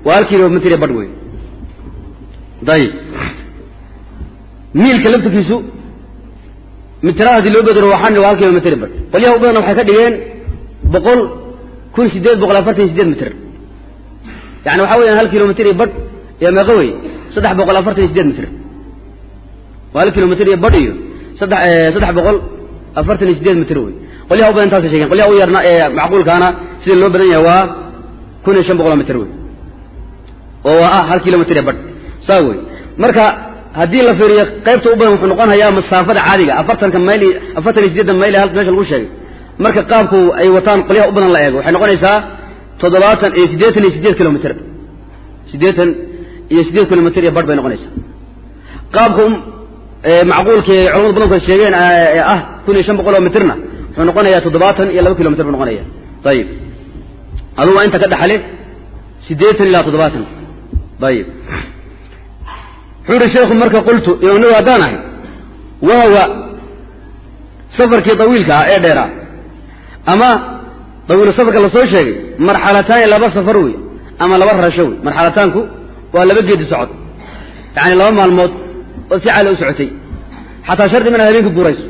waa hal kilomitr iyo badh wey dayib miilka laftirkiisu mitrada hadii loo bedelo waxaan waa hal kilomitr iyo badh qolyaha u badan waxay ka dhigeen boqol kun sideed boqol afartan iyo sideed mitr yani waxa weeyaan hal kilomitr iyo badh iyo meeqo wey saddex boqol afartan iyo sideed mitr waa hal kilomitr iyo badh iyo saddex saddex boqol afartan iyo sideed mitr wey qolyaha u badan taasay shegeen qolyaha u yarna ee macquulkaana sida loo badan yahay waa kun iyo shan boqoloo mitr wey oo waa ah hal kilomitr ee badh saa wey marka haddii la fiiriyo qaybta u badan wuxuu noqon hayaa masaafada caadiga afartanka mayl afartan iyo sideetan mayl hal meesha lagu sheegay marka qaabku ay wataan qolyaha u badan la eego waxay noqonaysaa toddobaatan iyo siddeetan iyo sideed kilomitr siddeetan iyo sideed kilomitr iyo badh bay noqonaysaa qaabka macquulka ee culamada badanku ay sheegeen ee ah kun iyo shan boqol oo mitrna wuxuu noqonayaa toddobaatan iyo laba kilomitr buu noqonaya ayib aduu waa inta ka dhaxale siddeetan ilaa toddobaatan ayib wuxuu ihi sheekhu marka qultu imaamnawi haddaan ahay wahawa safarkii dawiilka ah ee dheeraa ama dawiilu safarka lasoo sheegay marxalataani laba safar wey ama laba rarasho wey marxalataanku waa laba geedi socod yacani laba maalmood oo si caali u socotay xataa shardi ma inaad habeenka guurayso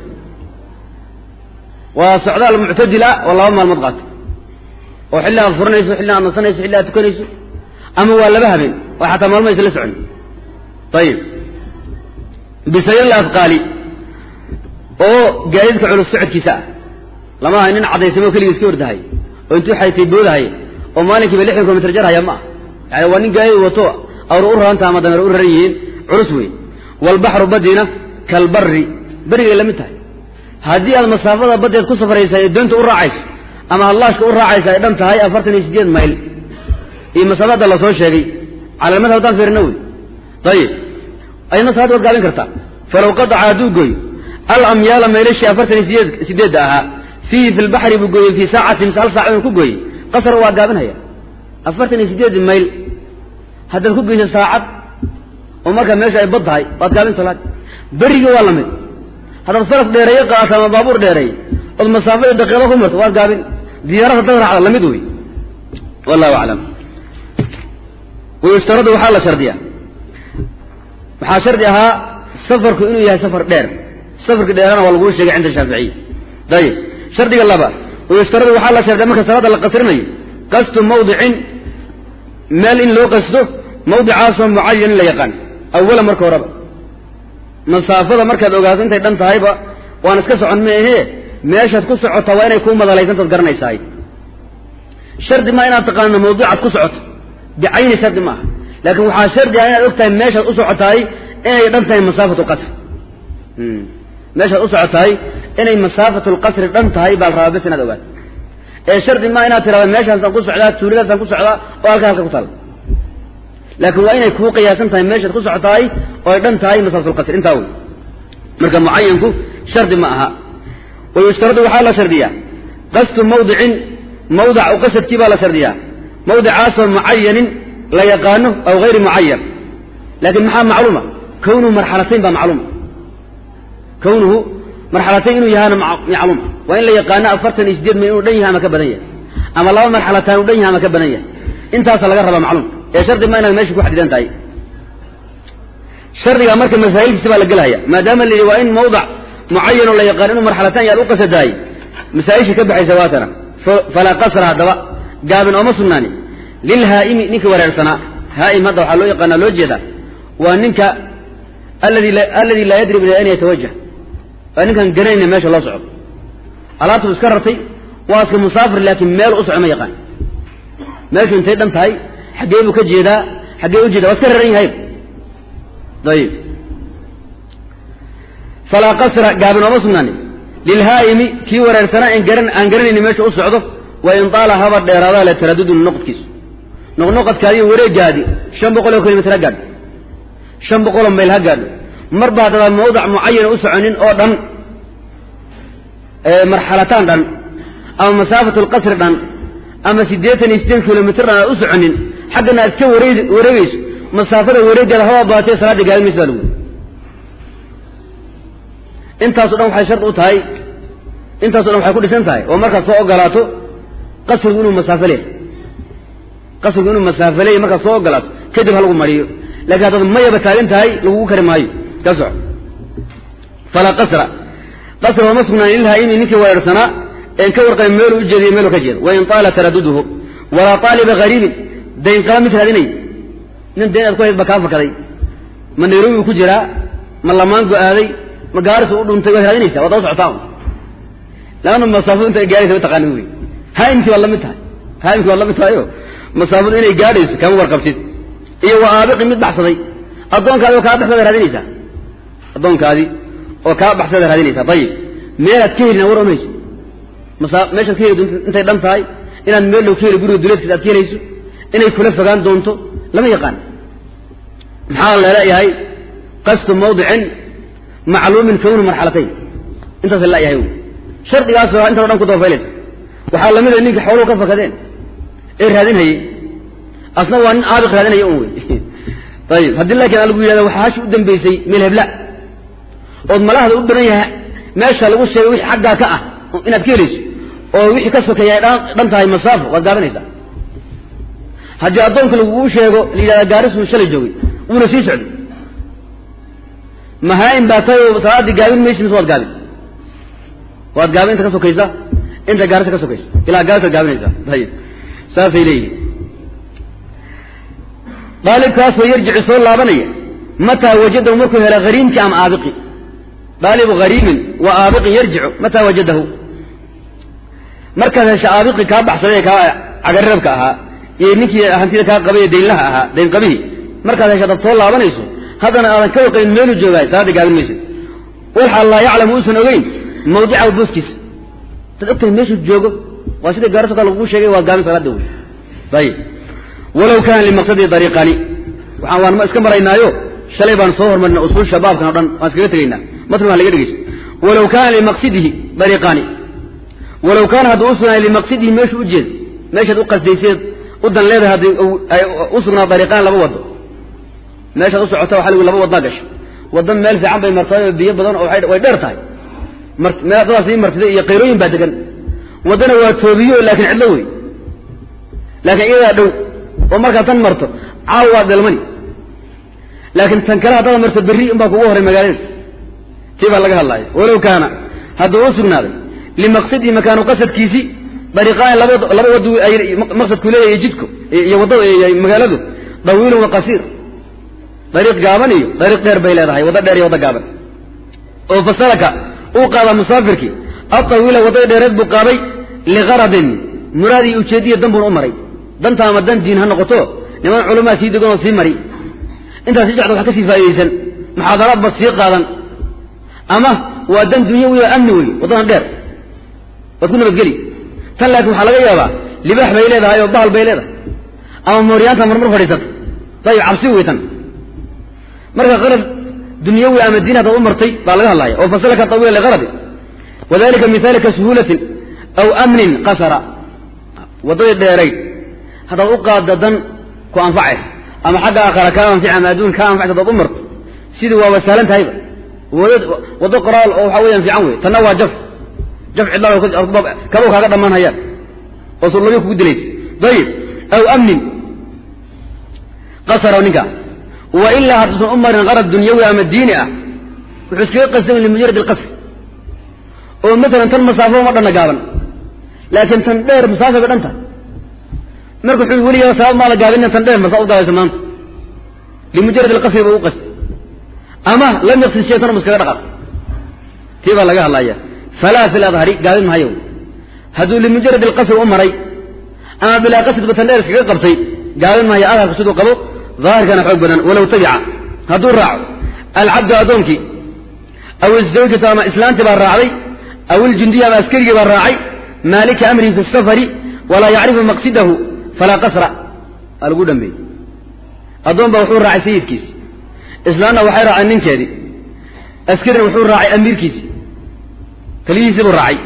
waa socdaal muctadila oo laba maalmood qaatay oo xilli aad furanayso xilli aad nasanayso xilli aad tukanayso ama waa laba habeen oo xataa maalmo aysa la socon ayib bisayl afqaali oo gaadiidka culus socodkiisa ah lama aha nin caddaysamo keligii iska ordahay oo intuu xaytay boodahay oo maalinkiiba lixdan kilomitr jar haya ma ah yani waa nin gaadiid wato awra u raranta ama dameer u raran yihiin culus wey waalbaxru badiina kalbari berigay la mid tahay haddii aad masaafada baddeed ku safraysa ee doonta u raacayso ama hallaashka u raacaysa ay dhan tahay afartan iyo sideed mayl iyo masaafada lasoo sheegay cala madhab haddaan fiirina wey ayib ayadna salaad waad gaabin kartaa falow qadaca hadduu gooyo alamyaala maylashii afartan iyo sideed sideedda ahaa fiihi fi lbaxri buu gooyey fii saacatin mise hal saac inuu ku gooyey qasar waa gaabinhaya afartan iyo sideed mayl haddaad ku geyso saacad oo markaa meesha ay bad tahay waad gaabin salaad berigi waa la mid haddaad faras dheereeye qaadato ama baabuur dheereeye ood masaafo iyo daqiiqo ku marto waad gaabin diyaarad haddaad raacda lamid wey wallahu aclam wayushtaradu waxaa la shardiyaa waxaa shardi ahaa safarku inuu yahay safar dheer safarka dheerana waa laguu sheegay cinda shaaficiya ayib shardiga laba wayushtaradu waxaa la shardiya marka salaada la qasrinayo qastu mawdicin meel in loo qasto mawdicaasoo mucayan in la yaqaan awala marka horeba masaafada markaad ogaato intay dhan tahayba waan iska socon meehee meeshaad ku socota waa inay kuu madalaysantaad garanaysahay shardi maa inaad taqaano mawduucaad ku socoto bicayni shardi maaha laakiin waxaa shardi ah inaad og tahay meeshaad u socotahay inay dhan tahay masaafatu lqasri meeshaad u socotahay inay masaafatu lqasri dhan tahay baa la rabaa bes inaad ogaato ee shardi maa inaad tirahda meeshaasaan ku socdaa tuuladaasaan ku socdaa oo halka halka ku taalla laakiin waa inay kuu qiyaasan tahay meeshaad ku socotahay oo ay dhan tahay masaafatu lqasri intaa wey marka mucayanku shardi ma aha wayushtaradu waxaa la shardiyaa qastu mawdicin mawdac u qasadkii baa la shardiyaa mawdicaasoo mucayanin la yaqaano aw hayri mucayan laakiin maxaa macluuma kownuhu marxalatayn baa macluuma kownuhu marxalatayn inuu yahaana macluuma waa in la yaqaano afartan iyo sideed mayl inuu dhan yahay ama ka badan yahay ama laba marxalataan uu dhan yahay ama ka badan yahay intaasa laga rabaa macluum ee shardi ma inaad meesha ku xadidan tahay shardiga marka masaa'ilkiisi baa la gelaya maadaama la yidhi waa in mawdac mucayan oo la yaqaano inuu marxalataan yaad u qasadahay masaa-isha ka baxaysa waatana falaa qasra haddaba gaabin ooma sugnaani lilhaa'imi ninka wareersanaa haa'im hadda waxaa loo yaqaanaa loo jeedaa waa ninka aladi aladi laa yadri ila an yatawajah waa ninkaan garanayna meesha loo socdo alaabtuu iska rartay waa iska musaafir laakiin meel u soco ma yaqaan meeshu intay dhan tahay xaggee buu ka jeedaa xaggee u jeeda waa iska raran yahay ayib falaa qasra gaabin ooma sugnaani lilhaa'imi kii wareersanaa aan garanayni meesha u socdo wa in taala haba dheeraadaa le taradudun noqodkiisu noqnoqodkaadiyo wareegaadi shan boqoloo kilomitr ha gaadho shan boqoloo mayl ha gaadho marba haddaba mawdac mucayana u soconin oo dhan marxalataan dhan ama masaafatu lqasri dhan ama siddeetan iyo siddeed kilomitr dhan aad u soconin xaggana aad iska wareeg wareegayso masaafada wareegeeda haba baatee salaadda gaadin maysa baa lagu intaaso dhan waxay shard u tahay intaaso dhan waxay ku dhisan tahay oo markaad soo ogolaato qasrigu inuu masaafo leehay qasrigu inuu masaafaleeya markaad soo ogolaato kadib ha lagu mariyo lakiin haddaad mayaba taagan tahay lagugu kari maayo ka soco falaa qasra qasra ooma sugnaan lilhaa'imi ninkii weerarsanaa een ka warqabin meeluu u jeediyo meeluu ka jeedo wain taala taraduduhu walaa taaliba hariibin dayn qaba mid raadinay nin dayn aad ku hayd ba kaa fakaday ma nairobi ku jiraa ma lamaanku aaday ma gaarisu u dhuntay waad raadinaysaa waad daba socotaa laanna masaafadu inta ay gaaraysa ma taqaanin wey haa'imkii waad la mid tahay haa'imkii waad la mid tahay oo masaafadu inay gaadhayso kama warqabtid iyo wa aabiqi mid baxsaday addoonkaadi oo kaa baxsada raadinaysaa addoonkaadii oo kaa baxsada raadinaysaa ayib meelaad ka helina war omaysa masa meeshaad ka heli doonto intay dhan tahay inaad meel low ka heli guriga duleedkiisa aad ka helayso inay kula fogaan doonto lama yaqaan maxaa laleeyahay qasdu mawdicin macluumin kawnu marxalatayn intaas laleeyahay wy shardigaasoo intano dhan ku dabafaylaysa waxaa lamida ninka xooluhu ka fakadeen ee raadinhayey asna waa nin aabiq raadinaya un wey ayib haddii laakiin a lagu yidhahda waxaa hashi u dambaysay meel hebla ood malahda u badan yahay meesha lagu sheegay wixii xaggaa ka ah inaad ka helayso oo wixii ka sokeeya ay dhan tahay masaafo waad gaabinaysaa haddii addoonka laguu sheego la yidhahda gaarisu shalay joogay wuuna sii socday mahaa-in baa tahay oo salaaddii gaabin maysi mise waad gaabin waad gaabin inta ka sokaysa inta gaarisa ka sokaysa ilaa gaarisaad gaabinaysaa ayib saasay leeyihin daalibkaasoo yarjicu soo laabanaya mataa wajadahu markuu hela hariimkii ama aabiqi daalibu hariimin wa aabiqin yarjicu mataa wajadahu markaad hesha aabiqi kaa baxsaday kaa cagarrabka ahaa iyo ninkii hantida kaa qabay daynlaha ahaa daynqabihii markaad hesha dad soo laabanayso haddana aadan ka warqabin meeluu joogaay salaadda gaabin maysid walxa laa yaclamu uusan ogeyn mawdicahu booskiisa dad ogtahay meeshuu joogo waa sida gaariso kale laguu sheegay waa gaabin salaada wey ayib walow kaana limaqsadii dariiqani waxaan waan iska maraynaayo shalay baan soo hormarina usul shabaabkan o dhan waan iskaga tegaynaa matn waan laga dhegeysa walow kaana limaqsidihi dariiqaani walow kaana hadduu u sugnaay limaqsidihi meeshuu u jeed meeshaad u qasdayseed u dan leedahay haddii u sugnaa dariiqaan laba wado meeshaad u socota waxa lagu laba waddaa gasho wadda meel fiican bay martay oo biyo badan oo way dheer tahay meel dadaas ii martiday iyo qayrooyin baa degan waddana waa toobiyo laakiin cidlo wey laakiin iyadaa dhow oo markaad tan marto caawa waad dhalmani laakiin tan kale haddaad marto berri unbaa kugu horay magaalada tii baa laga hadlaaya walow kaana hadduu u sugnaaday limaqsadii makaanu qasadkiisi dariiqaan laba laba wad maqsadku leeyahay jidku iyo waddada magaaladu dawiilun wa qasiir dariiq gaaban iyo dariiq dheer bay leedahay waddo dheer iyo waddo gaaban oo fasalaka uu qaada musaafirkii adawiila waddada dheereed buu qaaday liqaradin muraad iyo ujeediya dan buuna u maray danta ama dan diin ha noqoto niman culamaa sii degan oo sii mari intaas si jecda wax ka sii faa'idaysan muxaadaraad baad sii qaadan ama waa dan dunyawi oo amni wey waddadan dheer waad ku nabadgeli tan laakiin waxaa laga yaabaa libaax bay leedahay oo bahal bay leedahay ama mooryaanta marmar fadhiisata dayib cabsi wey tan marka qarad dunyawi ama diin haddaad u martay baa laga hadlaya oo fasalaka tawiila liqaradi wadalika mihaali ka suhuulatin aw amnin qasara waddadii dheerayd haddaad u qaadda dan ku anfacaysa ama xagga aakhara kaa anfici ama adduun kaa anfacaysa hadaad u marto sidii waaba sahlan tahayba waddo qoraal oo waxa weeyaan fiican wey tanna waa jaf jaf cidlaa kaba kaaga dhammaan hayaan oo surlabi kugu dilaysa dayib aw amnin qasara ninka wa ilaa hadduusan u marin qarad dunyawi ama diini ah wuxuu iskaga qasdan limujarad alqasr oo maalan tan masaafo ma dhanna gaaban laakiin tan dheer masaafay ba dhan tahay marka wuxuu weligaa sabab maa la gaabina tan dheer marsaa u gaabayso maanta limujarad alqasri ba u qasd ama lam yaqsid shay tan iskaga dhaqaaq tii baa laga hadlaya falaa fi ladhari gaabin mahayo hadduu limujarad alqasri u maray ama bilaa qasdba tan dheer iskaga qabtay gaabin mahayo adharka siduu qabo daahirkana xoog badan walow tabica hadduu raaco alcabdu addoonkii aw azawjatu ama islaantii baa raacday aw iljundiya ama askarigii baa raacay maalika amrihi fi safari walaa yacrifu maqsidahu falaa qasra aa lagu dhambeeyey addoon baa wuxuu raacay sayidkiisi islaanna waxay raaceen ninkeedii askarina wuxuu raacay amiirkiisi taliyihiisii buu raacay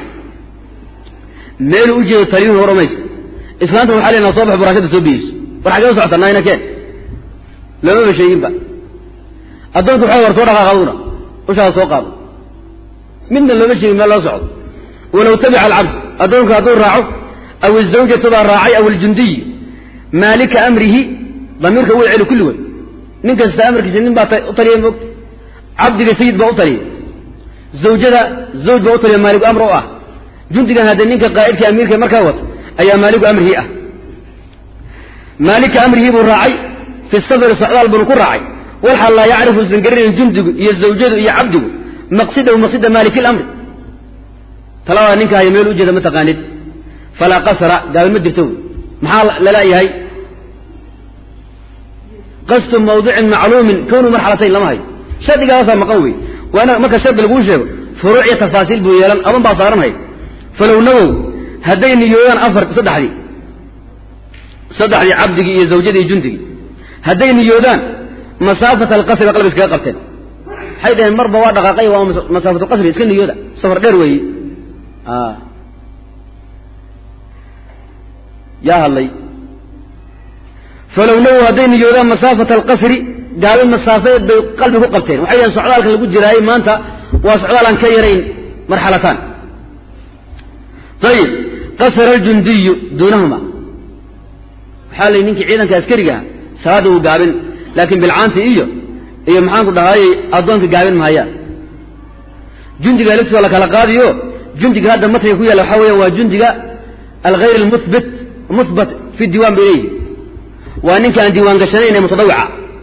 meeluu u jeedo taliyuhu war omaysa islaantuna waxa leena soo bax buraashada soo biyeyso war xagee u socota nayna keen loomaba sheeginba addoonku waxa war soo dhaqaaq aduna ushaada soo qaado midna looma sheegin meel loo socdo walow tabica alcabd addoonku hadduu raaco aw izawjatu baa raacay aw iljundiy maalika amrihi damiirka wuu celi kulligood nin kasta amarkiisa nin baa u taliya moogta cabdiga sayid baa u taliya zawjada zawj baa u taliya maaligu amr u ah jundigan haddee ninka qaa'idka amiirka markaa wato ayaa maaligu amrihii ah maalika amrihii buu raacay fi safari socdaal buunu ku raacay walxal laa yacrifu usan garanayn jundigu iyo zawjadu iyo cabdigu maqsidahu maqsida maaliki lamri talabadaa ninka haya meel u jeeda ma taqaanid falaa qasra gaabin ma jirto wy maxaa laleeyahay qasdu mawdicin macluumin kownu marxalatayn lama hayo shardigaasaa maqan wey waa ina marka shardi laguu sheego furuuc iyo tafaasiil buu yeelan aban baa saaranhay falow nawow hadday niyoodaan afar saddexdii saddexdii cabdigii iyo zawjadii iyo jundigii hadday niyoodaan masaafata alqasri ba qalbi iskaga qabteen waxay dhaheen marba waa dhaqaaqay waa masaafatu qasri iska niyooda safar dheer weeye yaa hadlay falow nawow hadday niyoodaan masaafata alqasri gaabin masaafeed bay qalbi ku qabteen waxay dhaheen socdaalka lagu jiraayey maanta waa socdaal aan ka yarayn marxalataan ayib qasara aljundiyu duunahuma waxaa layihi ninkii ciidanka askarigaha salaadda wuu gaabin laakiin bilcaanti iyo iyo maxaanku dhahaayey addoonka gaabin mahayaan jundiga laftiisa la kala qaadiyo jundiga hadda matniga ku yaalla waxaa weya waa jundiga alghayr almuhbit muhbat fi diiwan bay leeyihi waa ninka aan diiwaan gashanayn ee mutadawica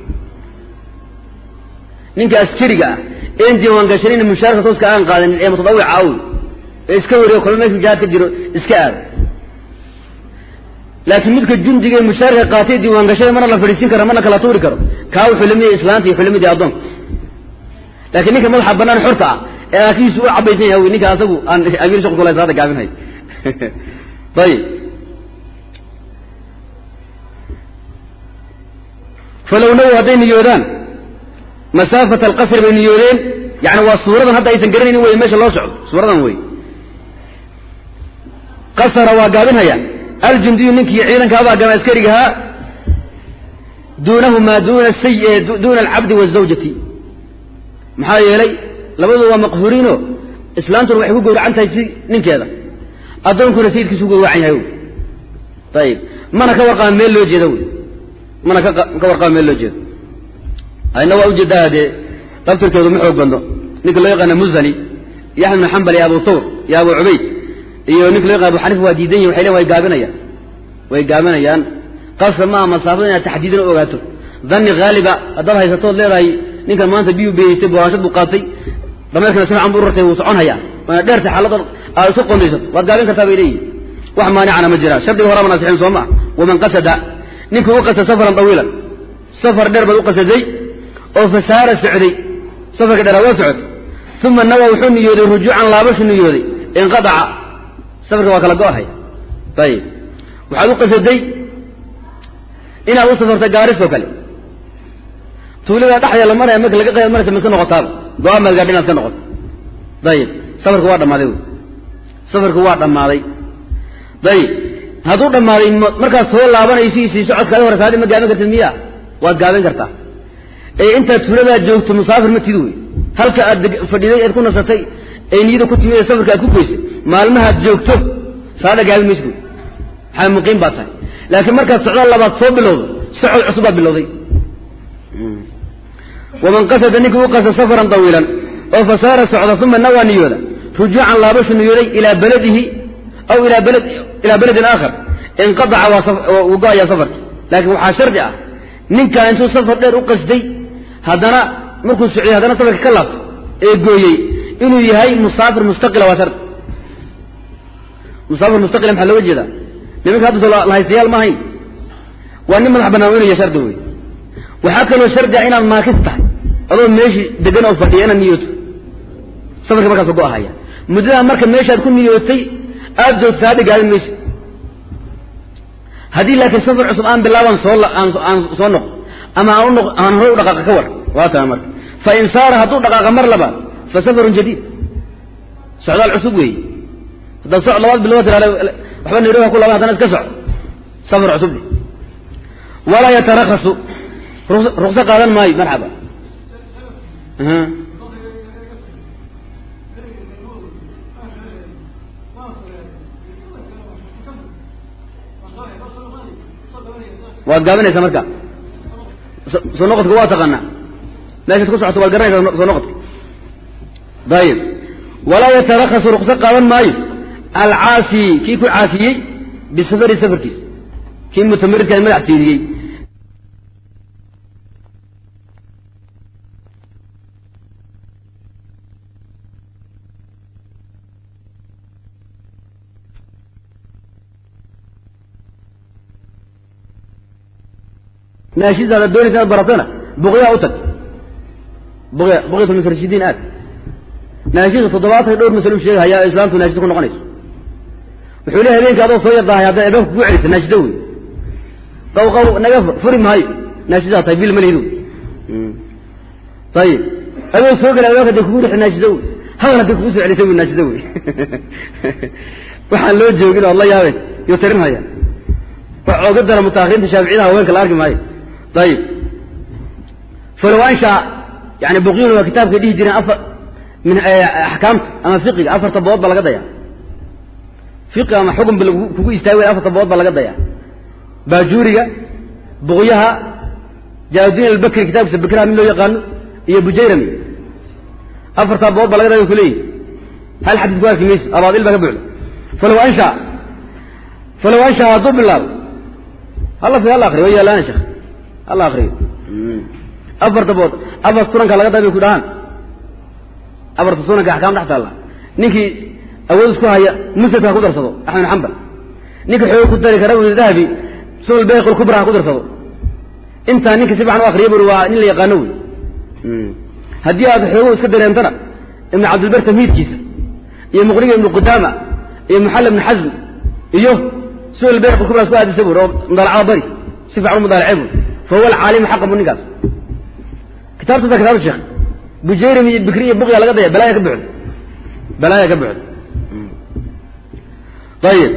ninka askariga ah een diiwaan gashanayn mushaarka tooska aan qaadanin ee mutadawica aw ee iska wariyo kolba meeshu jihaad ka jiro iska aado laakiin midka jundiga ee mushaarka qaatay diiwaan gashada marna la fadhiisin karo marna kala tuuri karo kaa wuxuu lamid yahay islaanta iyo wuxuu lamid yahay addoonka laakiin ninka madaxa bannaan xorta ah ee aakihiisu u cabaysan yahay ninka asagu aan amiir shaqo kula salaada gaabinhay ayib falow nawow hadday niyoodaan masaafata alqasri bay niyoodeen yani waa suuradan hadda aysan garanaynin wey meesha loo socdo suuradan wey qasara waa gaabinhaya aljundiyu ninkii ciidanka abaa gama askarigahaa duunahumaa duuna say duuna alcabdi waazawjati maxaa yeelay labadu waa maqhuuriino islaantuna waxay ku gowracan tahay si ninkeeda addoonkuna sayidkiisu ku gowracan yahay ayib mana ka warqaba meel loo jeeda wy mana ka warqaba meel loo jeedo ayna waa ujeedaa dee dabtirkeedu ma xoog badno ninka loo yaqaana muzani iyo axmed bin xambal iyo abu thawr iyo abu cubayd iyo ninka loo yaqana abu xanifa waa diidan yihin waxay len way gaabinayaan way gaabinayaan qasra maaha masaafada inaad taxdiidan u ogaato dhanni haaliba haddaad haysatood leedahay ninkan maanta biyuu beeyeystay buwaanshad buu qaatay dameerkana si fican buu urartay wuu socon hayaa waana dheertay xaaladda aad isu qondaysato waad gaabin kartaa bay leeyihin wax maanicana ma jiraan shardiga horaa manasixin soo maa waman qasada ninkii u qasta safaran tawiilan safar dheer baad u qasaday oo fasaara socday safarka dheeraad waa socotay uma nawa wuxuu niyooday rujuucan laabashu niyooday inqadaca safarka waa kala go-hay ayib waxaad u qasaday inaad u safarta gaaris oo kale tuulada dhexdeeda la maraya marka laga qayb maraysa miska noqotaaba go-aan baad gaadha inaad ka noqoto ayib safarku waa dhammaaday wy safarku waa dhammaaday ayib hadduu dhammaaday markaad soo laabanayso sii socodkaadi hore saadi ma gaabin kartid miya waad gaabin kartaa ee intaad tuuladaad joogto musaafir ma tid wey halka aad fadhiday eed ku nasatay ee niyada ku timid ee safarka aad ku goysay maalmahaad joogto salaada gaabin maysid wey maxaa muqiim baad tahay laakiin markaad socdaal labaad soo bilowdo socod cusub baad bilowday waman qasada ninkii u qasa safaran tawiilan oo fasaara socda uma nawaa niyooda rujuucan laabashu niyooday ilaa baladihi aw ilaa balad ilaa beledin aakhar inqadaca waa wuu go-ayaa safarki laakiin waxaa shardi ah ninkaa intuu safar dheer u qasday haddana markuu socday haddana safarka ka laabto ee gooyey inuu yahay musaafir mustaqila waa shardi musaafir mustaqila maxaa looga jeedaa nimanka hadda soo lahaystayaal ma ahayn waa nin madax bannaan inuu yahay shardi wey waxaa kaloo shardi ah inaad maakis tahay adoo meeshii degan oo fadhiya inaad niyooto safarka markaas ka go-ahaya muddadaa marka meeshaad ku niyootay aada joogta hadda gaabin mayso haddii laakiin safar cusub aan bilaaban soo aan soo noqo ama aan unoq aan hore u dhaqaaqa ka war waa taa marka fa in saara hadduu dhaqaaqa mar labaad fa safarun jadiid socdaal cusub weeye haddaad soc labaad bilood tiraada waxba nairobi ku laban haddana iska soco safar cusub de walaa yatarakasu rukso qaadan maayo marxaba waad gaabinaysaa marka soo noqodka waa taqaanaa meeshaad ku socoto waad garanaysaa soo noqodka ayib walaa yatarakasu rukso qaadan maayo alcaasi kii ku caasiyey bisafari safarkiisa kii mutamaridka madax tiiriyey naashidaada doonaysa inaad baratona buqyaa u tag buqya buqyat lmutarashidiin aad naashida toddobaatan dhowr masalo sheegahaya oo islaamtu naashida ku noqonayso wuxuu leey habeenka adoo soo yardahay hadday albaabka kugu celisa naashida wey qaw qaw naga furi maayo naashidaa tahay bil malihidu ayib adoo soo gala albaabka hadday kugu rixi naashida wey hadan hadday kugu soo celisay wey naashida wey waxaan loo joogin oo ad la yaabeen yo tarinhaya wax ooga dara mutaakiriinta shaaficiyada haweenka la arki maayo ayib falow anshaa yani buqyun waa kitaabkay dhihi jireen afar min axkaamta ama fiqiga afarta bood baa laga dayaa fiqi ama xukun ba kugu istaagi way afarta bood baa laga dayaa baajuuriga buqyaha jaaludiin albakri kitaabkiisa bakraha mid loo yaqaano iyo bujayrami afartaa bood baa laga daya kuleeyihi hal xadiis ku arki mayso abaadil baa ka buuxda falow anshaa falow anshaa hadduu bilaabo halla fi halla akriyo way yaalaana sheekh halla akriyo afarta bood afar sunanka laga dabay ku dhahaan afarta sunanka axkaam dhex taalla ninkii awood isku haya musnadka ha ku darsado axmed bin xambal ninka xoog ku dari kara uu dahabi sunan bayq kubra ha ku darsado intaa ninka si fiican u akriya buri waa nin la yaqaano wey haddii aad xoogo iska dareentana ibnu cabdilbar tamhiidkiisa iyo muqniga ibnu qudaama iyo muxalla ibnu xasm iyo sunan bayq kubra isku aadisa buri oo mudaalacada bari si fiican u mudaalace buri fa huwa alcaalimu xaqa bu ninkaas kitaabtasa kitaabta sheekh bujayrim iyo bikri iyo buqya laga daya balaaya ka buxda balaaya ka buxda ayib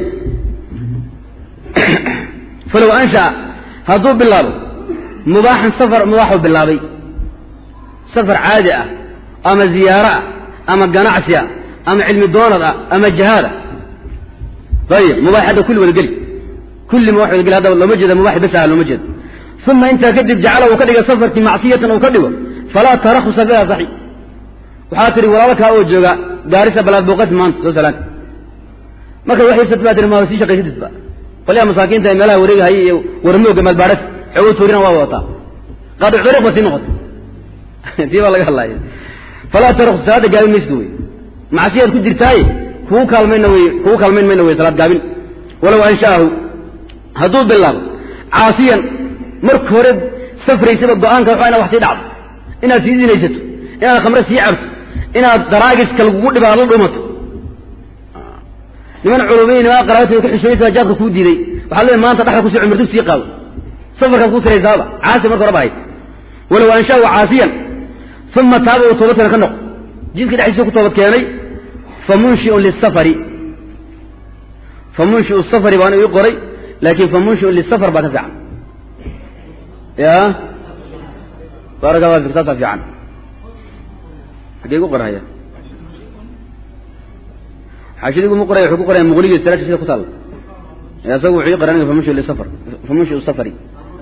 falow anshaa hadduu bilaabo mubaaxan safar mubaaxuu bilaabay safar caadi ah ama ziyaaro ah ama ganacsi ah ama cilmi doonad ah ama jahaada ayib mubaax hadda kulli wada geli kulli mubaax wada geli hadda looma jeeda mubaax bas ah looma jeeda uma intaa kadib jacala uu ka dhiga safarkii macsiyatan uu ka dhigo falaa tarakusa fiha saxi waxaa tihi walaalkaa oo jooga gaarisa balaad booqati maanta soo salaan marka wax iibsat baa tihi maa sii shaqaysatidba qolyaha masaakiinta ee meelaha wareegahaya iyo warmooga maalbaadhas xoogo tuurina waa wadataa qaadic dariiq ba sii noqotay tii baa laga hadlaaya falaa tarakus salaada gaabin maysid wey macsiyaad ku jirtaaye kugu kaalmayna wey kugu kaalmayn mayna wey salaad gaabin walow anshaahu hadduu bilaabo caasiyan marka hore safraysaba go-aanka waxaa inaad wax sii dhacdo inaad sii zinaysato inaad khamre sii cabto inaad daraagiska lagugu dhiba aad la dhumato niman culumiyi niman qaraabati ka xishooyaysa jaadka kuu diiday waxaad leedahay maanta dhexda kusii cumar dug sii qaado safarkaad ku siraysaaba caasi marka hore ba hayd walow anshaa caasiyan uma taaba uu toobadkeena ka noqo jidka dhexdiisa ku toobad keenay famunshiun lisafari famunshiu safari baan ii qoray laakin famunshiun lisafar baa ka fiican ya baaraka allah fik saasa fiican xaggee gu qorhaya xaashadigu mu qoraya wuxuu ku qoraya muqniga salaashi sida ku taalla isagu wuxuu ii qoray famunshiu lisafar famunshiu safari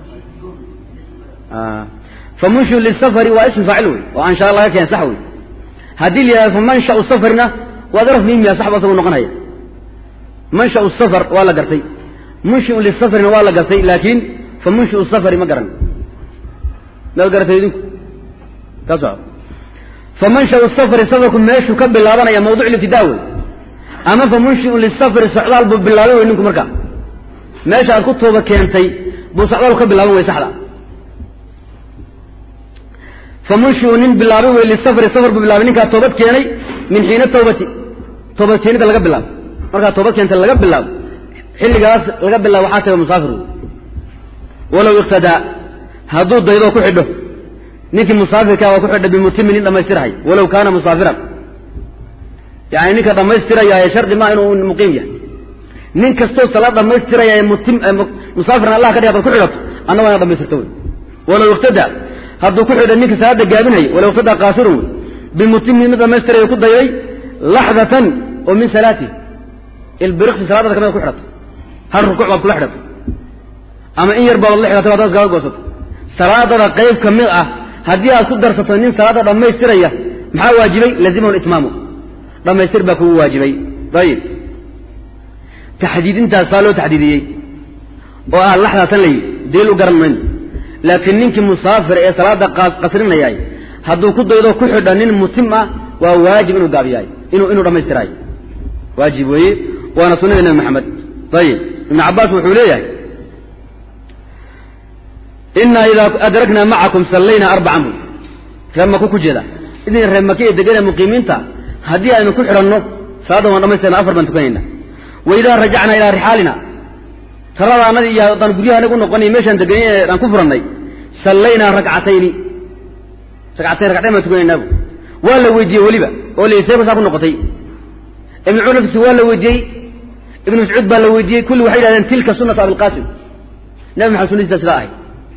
famunshiu lisafari waa ism faacil wey oo anshaa laga keen sax wey haddii la yihahdo famanshau safarna waa daraf miimiya sax ba asagu noqonaya manshau safar waa la gartay munshiu lisafarina waa la gartay laakin famunshiu safari ma garan maad garatay idinku ka soco famanshau safari safarku meeshuu ka bilaabanaya mawduc libtidaa wey ama famunshiun lisafari socdaal buu bilaabay wey ninku markaa meesha aad ku tooba keentay buu socdaal ka bilaaban wey saxda famunshiu nin bilaabay wey lisafari safar buu bilaabay ninkaa toobad keenay min xiina tawbati toobad keenida laga bilaabo markaa toobad keentay laga bilaabo xilligaas laga bilaabo waxaa taga musaafir wey walow iqtadaa hadduu daydoo ku xidho ninkii musaafirkaa waa ku xidha bimutimin nin dhamaystirhay walow kaana musaafiran yani ninka dhamaystirayaaye shardi maa inuu muqiim yahay nin kastoo salaad dhamaystiraya mutim musaafiran allah ka dhig hadaad ku xidhato anna waa ina dhamaystirto wey walow iqtadaa hadduu ku xidha ninka salaada gaabinhay walow iqtadaa qaasirun wey bimutimin mid dhamaystiraya ku dayday laxdatan oo min salaatihi ilbiriqsi salaadada kamida ku xidhato hal rukuuc baad kula xidhatay ama in yar baad la xidhatay hadaad kaga goosato salaadada qayb ka mid ah haddii aad ku darsato nin salaada dhammaystiraya maxaa waajibay lazimahu itmaamu dhammaystir baa kugu waajibay ayib taxdiidintaas saa loo taxdiidiyey oo ah laxdaatan layi daliil u garan mayno laakiin ninkii musaafir ee salaada qasrinayay hadduu ku daydo ku xidha nin mutim ah waa waajib inuu gaabiyaay inuu inuu dhammaystiraayo waajib weeye waana sunada nebi maxamed ayib ibnu cabbaas wuxuu leeyahay inaa idaa adraknaa macakum sallaynaa arbacan bul reer maku ku jeeda idin reer maki ee degana muqiimiinta haddii aynu ku xidhanno salaadda waan dhamaystirna afar baan tukanayna wa idaa rajacnaa ilaa rixaalina taradaanadii iyo haddaan guryaha anagu noqonay meeshaan deganay ee aan ku furannay sallaynaa rakcatayni ragcatayn ragcatayn baan tukanaynabu waa la weydiiyey weliba oo la seeko saa ku noqotay ibnu cumar nafsi waa la weydiiyey ibnu mascuud baa la weydiiyey kulli waxay yidhahdeen tilka sunatu abilqaasim nabi maxamed sunadiisa sidaa ahay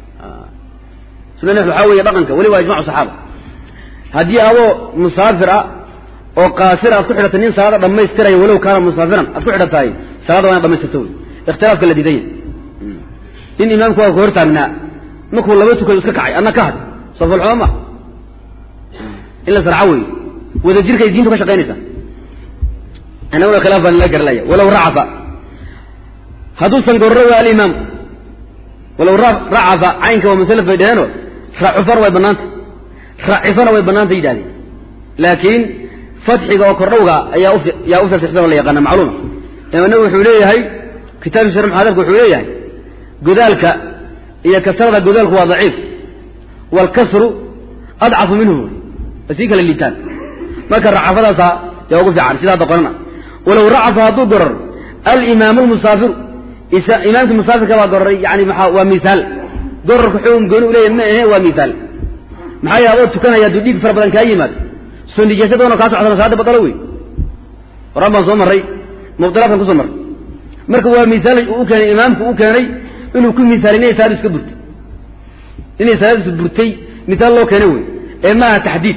sunna nabi waxaa weeye dhaqanka weliba ijmacu saxaaba haddii adoo musaafir ah oo qaasir aad ku xidhatay nin salaada dhammaystiraya walow kaana musaafiran aad ku xidhatahay salaada waa ina dhamaystirto wey ikhtilaafka la diidanya nin imaamku waa ka hor taagnaa markuu laba tukado iska kacay adna ka had safalxuma ma in la sarco wey wadajirkay diintu ka shaqaynaysaa annaguna khilaaf baan la garalaya walow racafa hadduusan gorro waa alimaam walow racafa caynka waa musalaf bay dhaheenoo racufana way bannaanta racifana way bannaanta yidhahdeen laakiin fatxiga oo kordhowga ayaa yaa u fasixsan oo la yaqaana macluuma imaamna wuxuu leeyahay kitaabkii shar muxaadalka wuxuu leeyahay godaalka iyo kasrada godaalku waa daciif waalkasru adcafu minhu sii kala liitaan marka racafadaasa yaa ugu fiican sidaa doqonana walow racafa hadduu gorar alimaamu lmusaafiru imaamkii musaafirka baa goraray yani maa waa miaal gorarka xugum gooni u leeyahy ma ahe waa miaal maxaa yaha adoo tukanaya hadduu dhiig fara badan kaa yimaado soo nijaasa badanoo kaa socdana salaada badalo wey horaan baan soo marray mubdilaadkan kusoo marray marka waa miaal u keenay imaamku u keenay inuu ku miaalay inay salaadu iska burtay inay salaadiisu burtay miaal loo keenay wey ee maaha taxdiid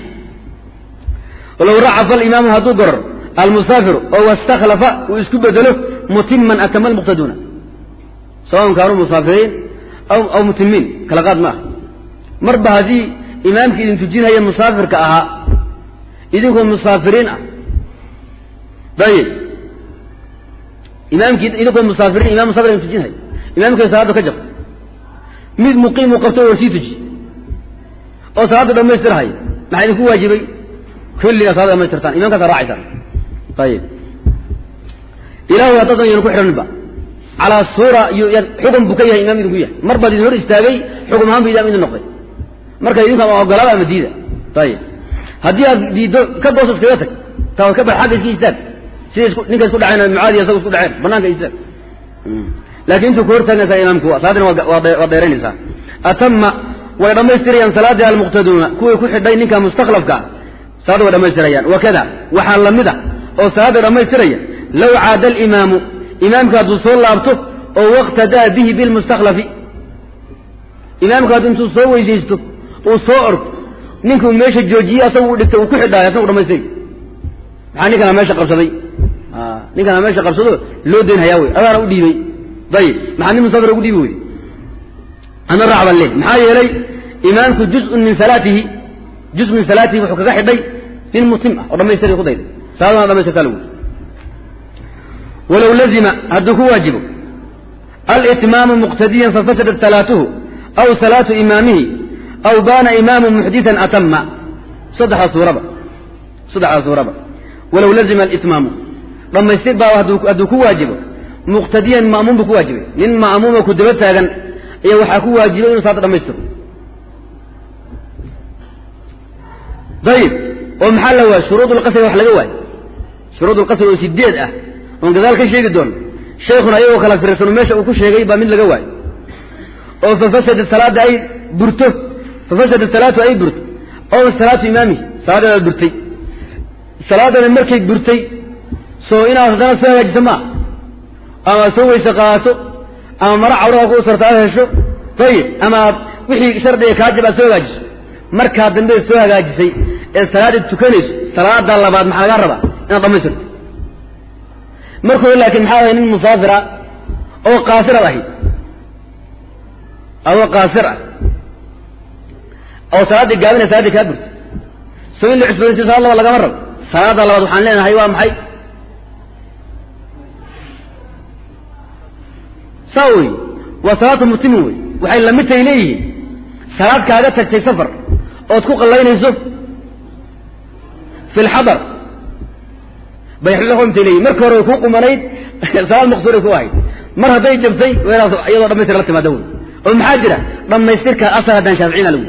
walow racafa alimaamu hadduu gorar almusaafiru oo wastakhlafa uu isku bedelo mutiman atama almuqtaduuna sawaun kaanuu musaafiriin aw mutimiin kala qaad ma ah marba haddii imaamkii idin tujinhaya musaafirka ahaa idinkoo musaafiriin ah dayib imaamkii idinkoo musaafiriin imam musafir idin tujinhaya imaamkii salaadda ka jabta mid muqiimu qabto oo sii tuji oo salaadda dhamaystirhaya maxaa idinku waajibay kulligaa salada dhamaystirtaan imamkaasa raacaysaan ayib ilahay haddaadan yanu ku xidhaninba calaa suura xukun buu ka yahay imaam idinku yahay mar baad idin hor istaagay xukum ahaan bu imaam idin noqday marka idinku ama ogolaada ama diida ayib haddii aad diiddo ka gooso iskaga tag taa ka bax xagga iska istaag sida isku ninka isku dhaceen mucaadiya isaga isku dhaceen banaanka istaag laakiin intuu ku hor taagnaysaa imaamku salaadina waa dheeraynaysaa atama way dhammaystirayaan salaadii almuqtaduuna kuwii ku xidhay ninka mustakhlafka salaada way dhamaystirayaan wakada waxaa lamid a oo salaada dhammaystiraya low caada alimaamu imaamka hadduu soo laabto oo waqtadaa bihi bilmustakhlafi imaamka hadduu intuu soo weysaysto uu soo ordo ninkuu meesha joojiyey asagu u dhigtay uu ku xidhaayo asagu dhamaystiri maxaa ninkana meesha qabsaday ninkana meesha qabsado loo dayn hayaa wey adaana u dhiibay dayib maxaa nin musafir ugu dhiibi weyday ana raac baan leey maxaa yeelay imaamku juzun min salaatihi juz min salaatihi wuxuu kaga xidhay nin mutim ah oo dhamaystira ku dayday salaadana dhamaystirtaa lagu walow lazima hadduu ku waajibo alitmaamu muqtadiyan fafasadat salaatuhu aw salaatu imaamihi aw baana imaamu muxditan atama saddexdaa suuraba saddexdaa suuraba walow lazima alitmaamu dhammaystir baa hadduu ku waajibo muqtadiyan ma'muum buu ku waajibay nin ma'muuma ku daba taagan ayaa waxaa ku waajibay inu salaada dhamaystiro ayib oo maxaa la waayay shuruud lqasri wax laga waayo shuruud lqasri oo sideed ah oon gadaal ka sheegi doono sheekhuna ayagoo kala firsano meesha uu ku sheegay baa mid laga waayo oo fafasadat salaada ay burto fafasadat salaatu ay burto oo salaatu imaamihi salaadeeda burtay salaadana markay burtay soo inaad haddana soo hagaajiso maa ama soo weyse qaato ama mara cawraha ku sarta aad hesho ayib ama aad wixii shardiga kaa jab aad soo hagaajiso markaa dambe soo hagaajisay ee salaada tukanayso salaada labaad maxaa lagaa rabaa inaad dhamaystirto marka hore laakiin maxaa ahay nin musaafira oo qaasiraad ahayd adoo qaasir ah oo salaaddii gaabinaya salaaddii kaa burto soo in la cusboonaysiyo salaad laba lagama rabo salaada labaad waxaan leenahay waa maxay saa wey waa salaatu mutimin wey waxay lamidtay leeyihiin salaad kaaga tagtay safar ood ku qallaynayso fi lxadar bay lamidtay leeyihin marka hore way kuu qumanayd salaad maqsuuray ku ahayd mar hadday jabtay waynaad iyadoo dhamaystir la timaada wey oo maxaa jira dhammaystirka asal haddaan shaaficina lagu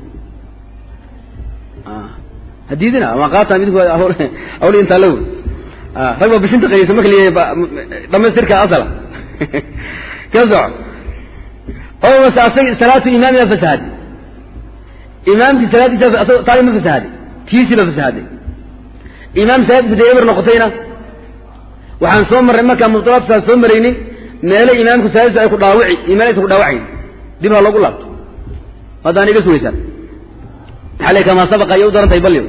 hadiidina ama qaata midku awli intaa la wey rag ba bishinta qaysa marka la dhamaystirka asala ka soco oo mase asag salaatu imaamina fasahaday imaamkii salaadiisa taadi ma fasahaday tiisiiba fasahaday imaam salaadiisa dee eber noqotayna waxaan soo marray markaan mubtalaadkaan soo maraynay meele imaamku salaadiisa ay ku dhaawici iyo meele aysan ku dhaawacayn dib ha loogu laabto haddaan iga sugaysaan maxaa le kamaa sabaqa ayay u daran tahay balyo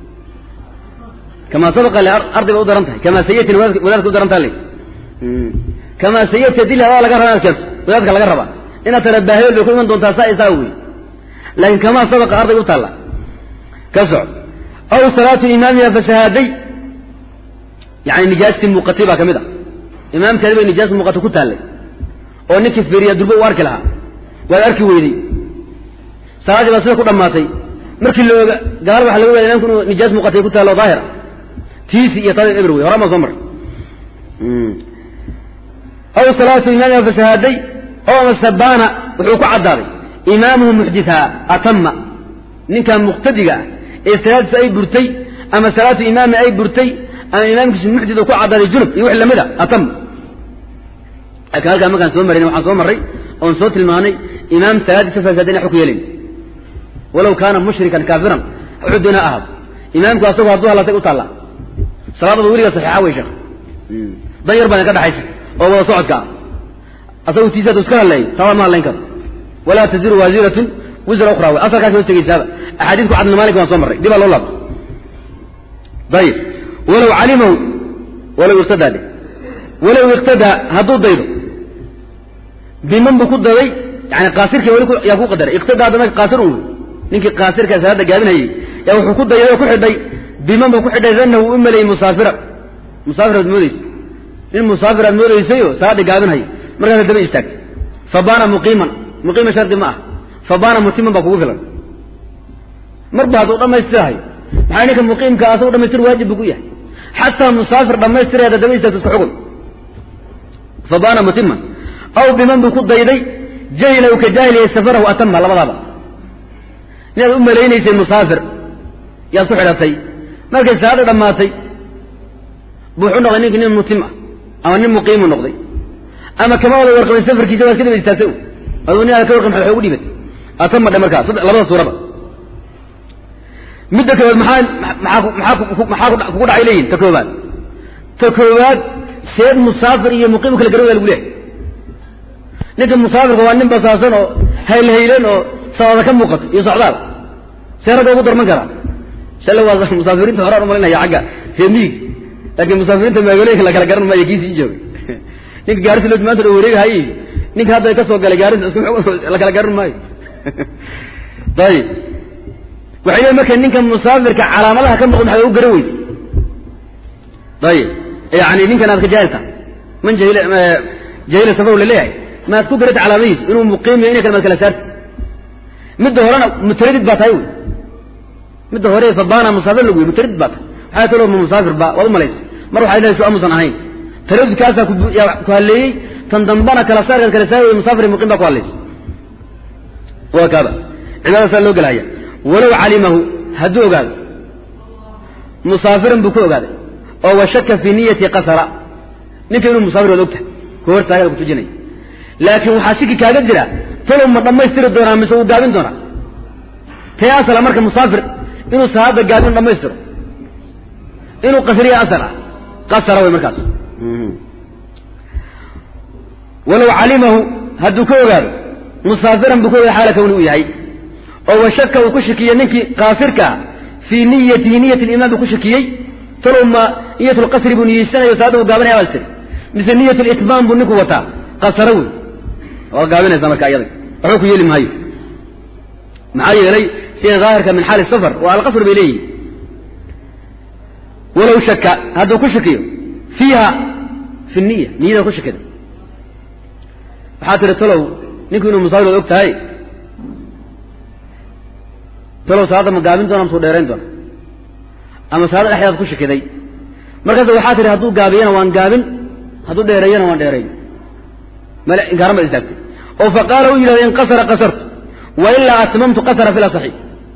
kamaa sabaqa le arday bay u daran tahay kamaa sayatin wadaadka u daran taha le kamaa sayati dil hadaa laga raba inaad keento wadaadka laga rabaa inaad tara baahyo bay ku iman doontaa saa isaa wey laakiin kamaa sabaqa arday u taalla ka soco aw salaatu imaamiha fasahaaday yani nijaastii muuqatay baa ka mid a imaamkeedi bay nijaas muuqato ku taallay oo ninkii fiiriya durbo u arki lahaa waad arki weydey salaaddii baa sida ku dhammaatay markii la oga gaal waxa laga wada imamku inuu nijaas muuqatay ku taallo daahira tiisi iyo tada eber wey horaa maa soo maray aw salaatu imaamiha fasahaaday oo ama sabaana wuxuu ku caddaaday imaamuhu muxdithaa atama ninkan muqtadiga ah ee salaadiisu ay burtay ama salaatu imaami ay burtay ama imaamkiisu muxdid ku caddaaday junub iyo wix lamid a atam laakiin halkaa markaan soo marayna waxaan soo marray oon soo tilmaanay imaam salaadiisa fasaada ina xukun yeelayn walow kaana mushrikan kaafiran wuxuu doonaa ahab imaamku asagu hadduu hallatay u taallaa salaadada weliga saxiixa wey sheekh dan yar baan ka dhaxaysa oo wada socodka ah asagu tiisa hadu iska hadleeyo taada ma hadlayn karo walaa taziru waasiratun wisra ukhra wey asalkaas hoos tegeysaaba axaadiisku cadna maalink waan soo marray dib aa loo laabto ayib walow calimahu walow iqtadaa de walow iqtadaa hadduu daydo biman buu ku daday yani qaasirkii weli yaa ku qadaray iqtadaa dama qaasir un ninkii qaasirka salaada gaabinhayay yaa wuxuu ku dayday oo ku xidhay biman buu ku xidhay danahu u maleeyey musaafira musaafir aad moodeysa nin musaafir aad moodeysayoo salaada gaabinhaya markaasa daba istaagtay fabaana muqiiman muqiima shardi ma ah fabaana mutiman baa kugu filan marba hadduu dhamaystirahayo maxaa ninka muqiimka asagu dhamaystir waajib buu ku yahay xataa musaafir dhamaystiraya hadda daba istaagto isku xugun fabaana mutiman aw biman buu ku dayday jahila u ka jaahiliyay safarahu atama labadaaba inaad u malaynaysay musaafir yaad ku xidhatay markay salaada dhammaatay buu wuxuu noqday ninki nin mutim ah ama nin muqiimu noqday ama kama wada warqabay safarkiisa waa iska daba istaagtay aduu nin aad ka warqab maxay ugu dhibatay atama dhe markaa labada suuraba midda koowaad maxaa maxaa maxaa kugu dhacay leeyihin ta koowaad ta koowaad seed musaafir iyo muqiim kala garan waa lagu leehay ninka musaafirka waa nin basaasan oo haylhaylan oo sabada ka muuqato iyo socdaal see ragga ugu darman karaa shale waa musaafiriinta horaan umalinaya xagga reemiig laakiin musaafiriinta magaalooyinka la kala garan maayo kiisii jooga ninka gaarisi loo maanta dho wareegahay ninka hadda ka soo galay gaaris la kala garan maayo ayib waxay leeyiin marka ninka musaafirka calaamadaha ka muuqda maxaa u garan weyde ayib yani ninkan aad ka jaahilta man jahila jahila safaru laleeyahay maad ku garata calaamadihiisa inuu muqiim yahay inay kale maad kala saarta midda horena mutaradid baa tahay wey midda hore fabana musaafir lagu yiri mutaradid baa tahay waxaa kaloo ma musaafir ba waad umalaysa mar waxay leedahay shu amusan ahayn taradudkaasaa ku halleeyey tan dambana kala saarkaad kala saari wey musaafir iyo muqiim baa ku hallaysa waa kaaba cibaada saa loo gelahaya walow calimahu hadduu ogaado musaafiran buu ku ogaaday oo washaka fii niyati qasara ninka inuu musaafir waad ogtahay ku hortaagada ku tujinaya laakiin waxaa shiki kaaga jira talow ma dhammaystiri doonaa mise uu gaabin doonaa tee asala marka musaafir inuu salaada gaabin dhammaystiro inuu qasriya asal ah qasara way markaas walow calimahu hadduu ka ogaado musaafiran buu ka ogaado xaala kawni uu yahay oo washaka uu ku shakiyey ninkii qaasirka ah fii niyatihi niyat limaan buu ku shakiyey talow ma niyat lqasri buu niyeysanayo salaada uu gaabanaya baad tiri mise niyat litmaam buu ninku wataa qasara wey waad gaabinaysaa marka iyada waxba ku yeeli maayo maxaa yeelay sida daahirka min xaali safar waa alqasr bay leeyihin walow shaka hadduu ku shakiyo fiiha fi niya niyada ku shakida waxaa tihi talow ninku inuu musaawir od og tahay talow salaadda ma gaabin doona masuu dheerayn doona ama salaada dhexdeed ku shakiday markaas waxaa tihi hadduu gaabiyana waan gaabin hadduu dheereeyana waan dheerayn male inkaarama istaagtay oo fa qaala u yidhahda inqasara qasartu wa ilaa atmamtu qasara fi lasaxi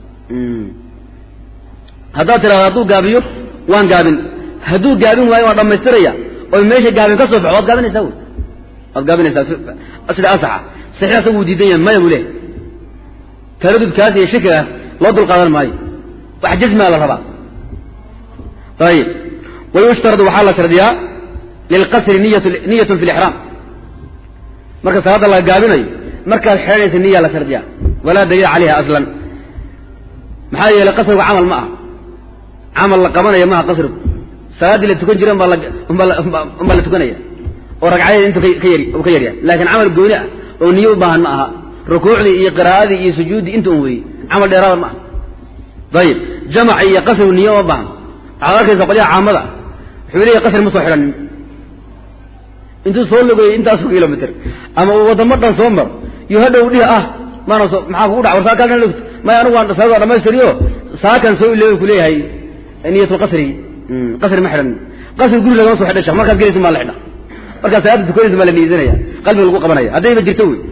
haddaad tidhahda hadduu gaabiyo waan gaabin hadduu gaabin waayo waan dhammaystiraya oo meesha gaabin ka soo baxo waad gaabinaysaa wy waad gaabinaysaa sida asaxa saxiix asagu wuu diidan yahay maya buu leehay taradudkaas iyo shakigaas loo dul qaadan maayo wax jasmaa la rabaa ayib wayushtaradu waxaa la shardiyaa lilqasri niyat niyatun fi lixraam marka salaadda la gaabinayo markaad xidhanaysa niyaa la shardiyaa walaa daliila calayha aslan maxaa yeelay qasrigu camal ma aha camal la qabanaya maaha qasrigu salaaddii la tukan jira umbaa la tukanaya oo ragcadeeda intu ka yar u ka yaryahay laakiin camal gooni ah oo niyo u baahan ma aha rukuucdii iyo qiraa'adii iyo sujuuddii inta un weeyey camal dheeraada ma aha ayib jamaci iyo qasrigu niyo ma baahan waxaad arkaysa qolyaha caamada wuxuu leeyahy qasri ma soo xidhanin intuu soo logeeyey intaasu kilomitr ama uu waddamo dhan soo maro iyo hadhow dhihi ah maana soo maxaa kugu dhac war saa kaalkan logto maya anigu waan salaad waa dhamaystiriyo saakan soo iloobi ku leeyahay niyatulqasri qasri ma xidhan qasri guri lagama soo xidha shek markaad gelaysin baa la xidha markaad salaada tukanaysin baa la niyeysanaya qalbiga lagu qabanaya haddayba jirto wey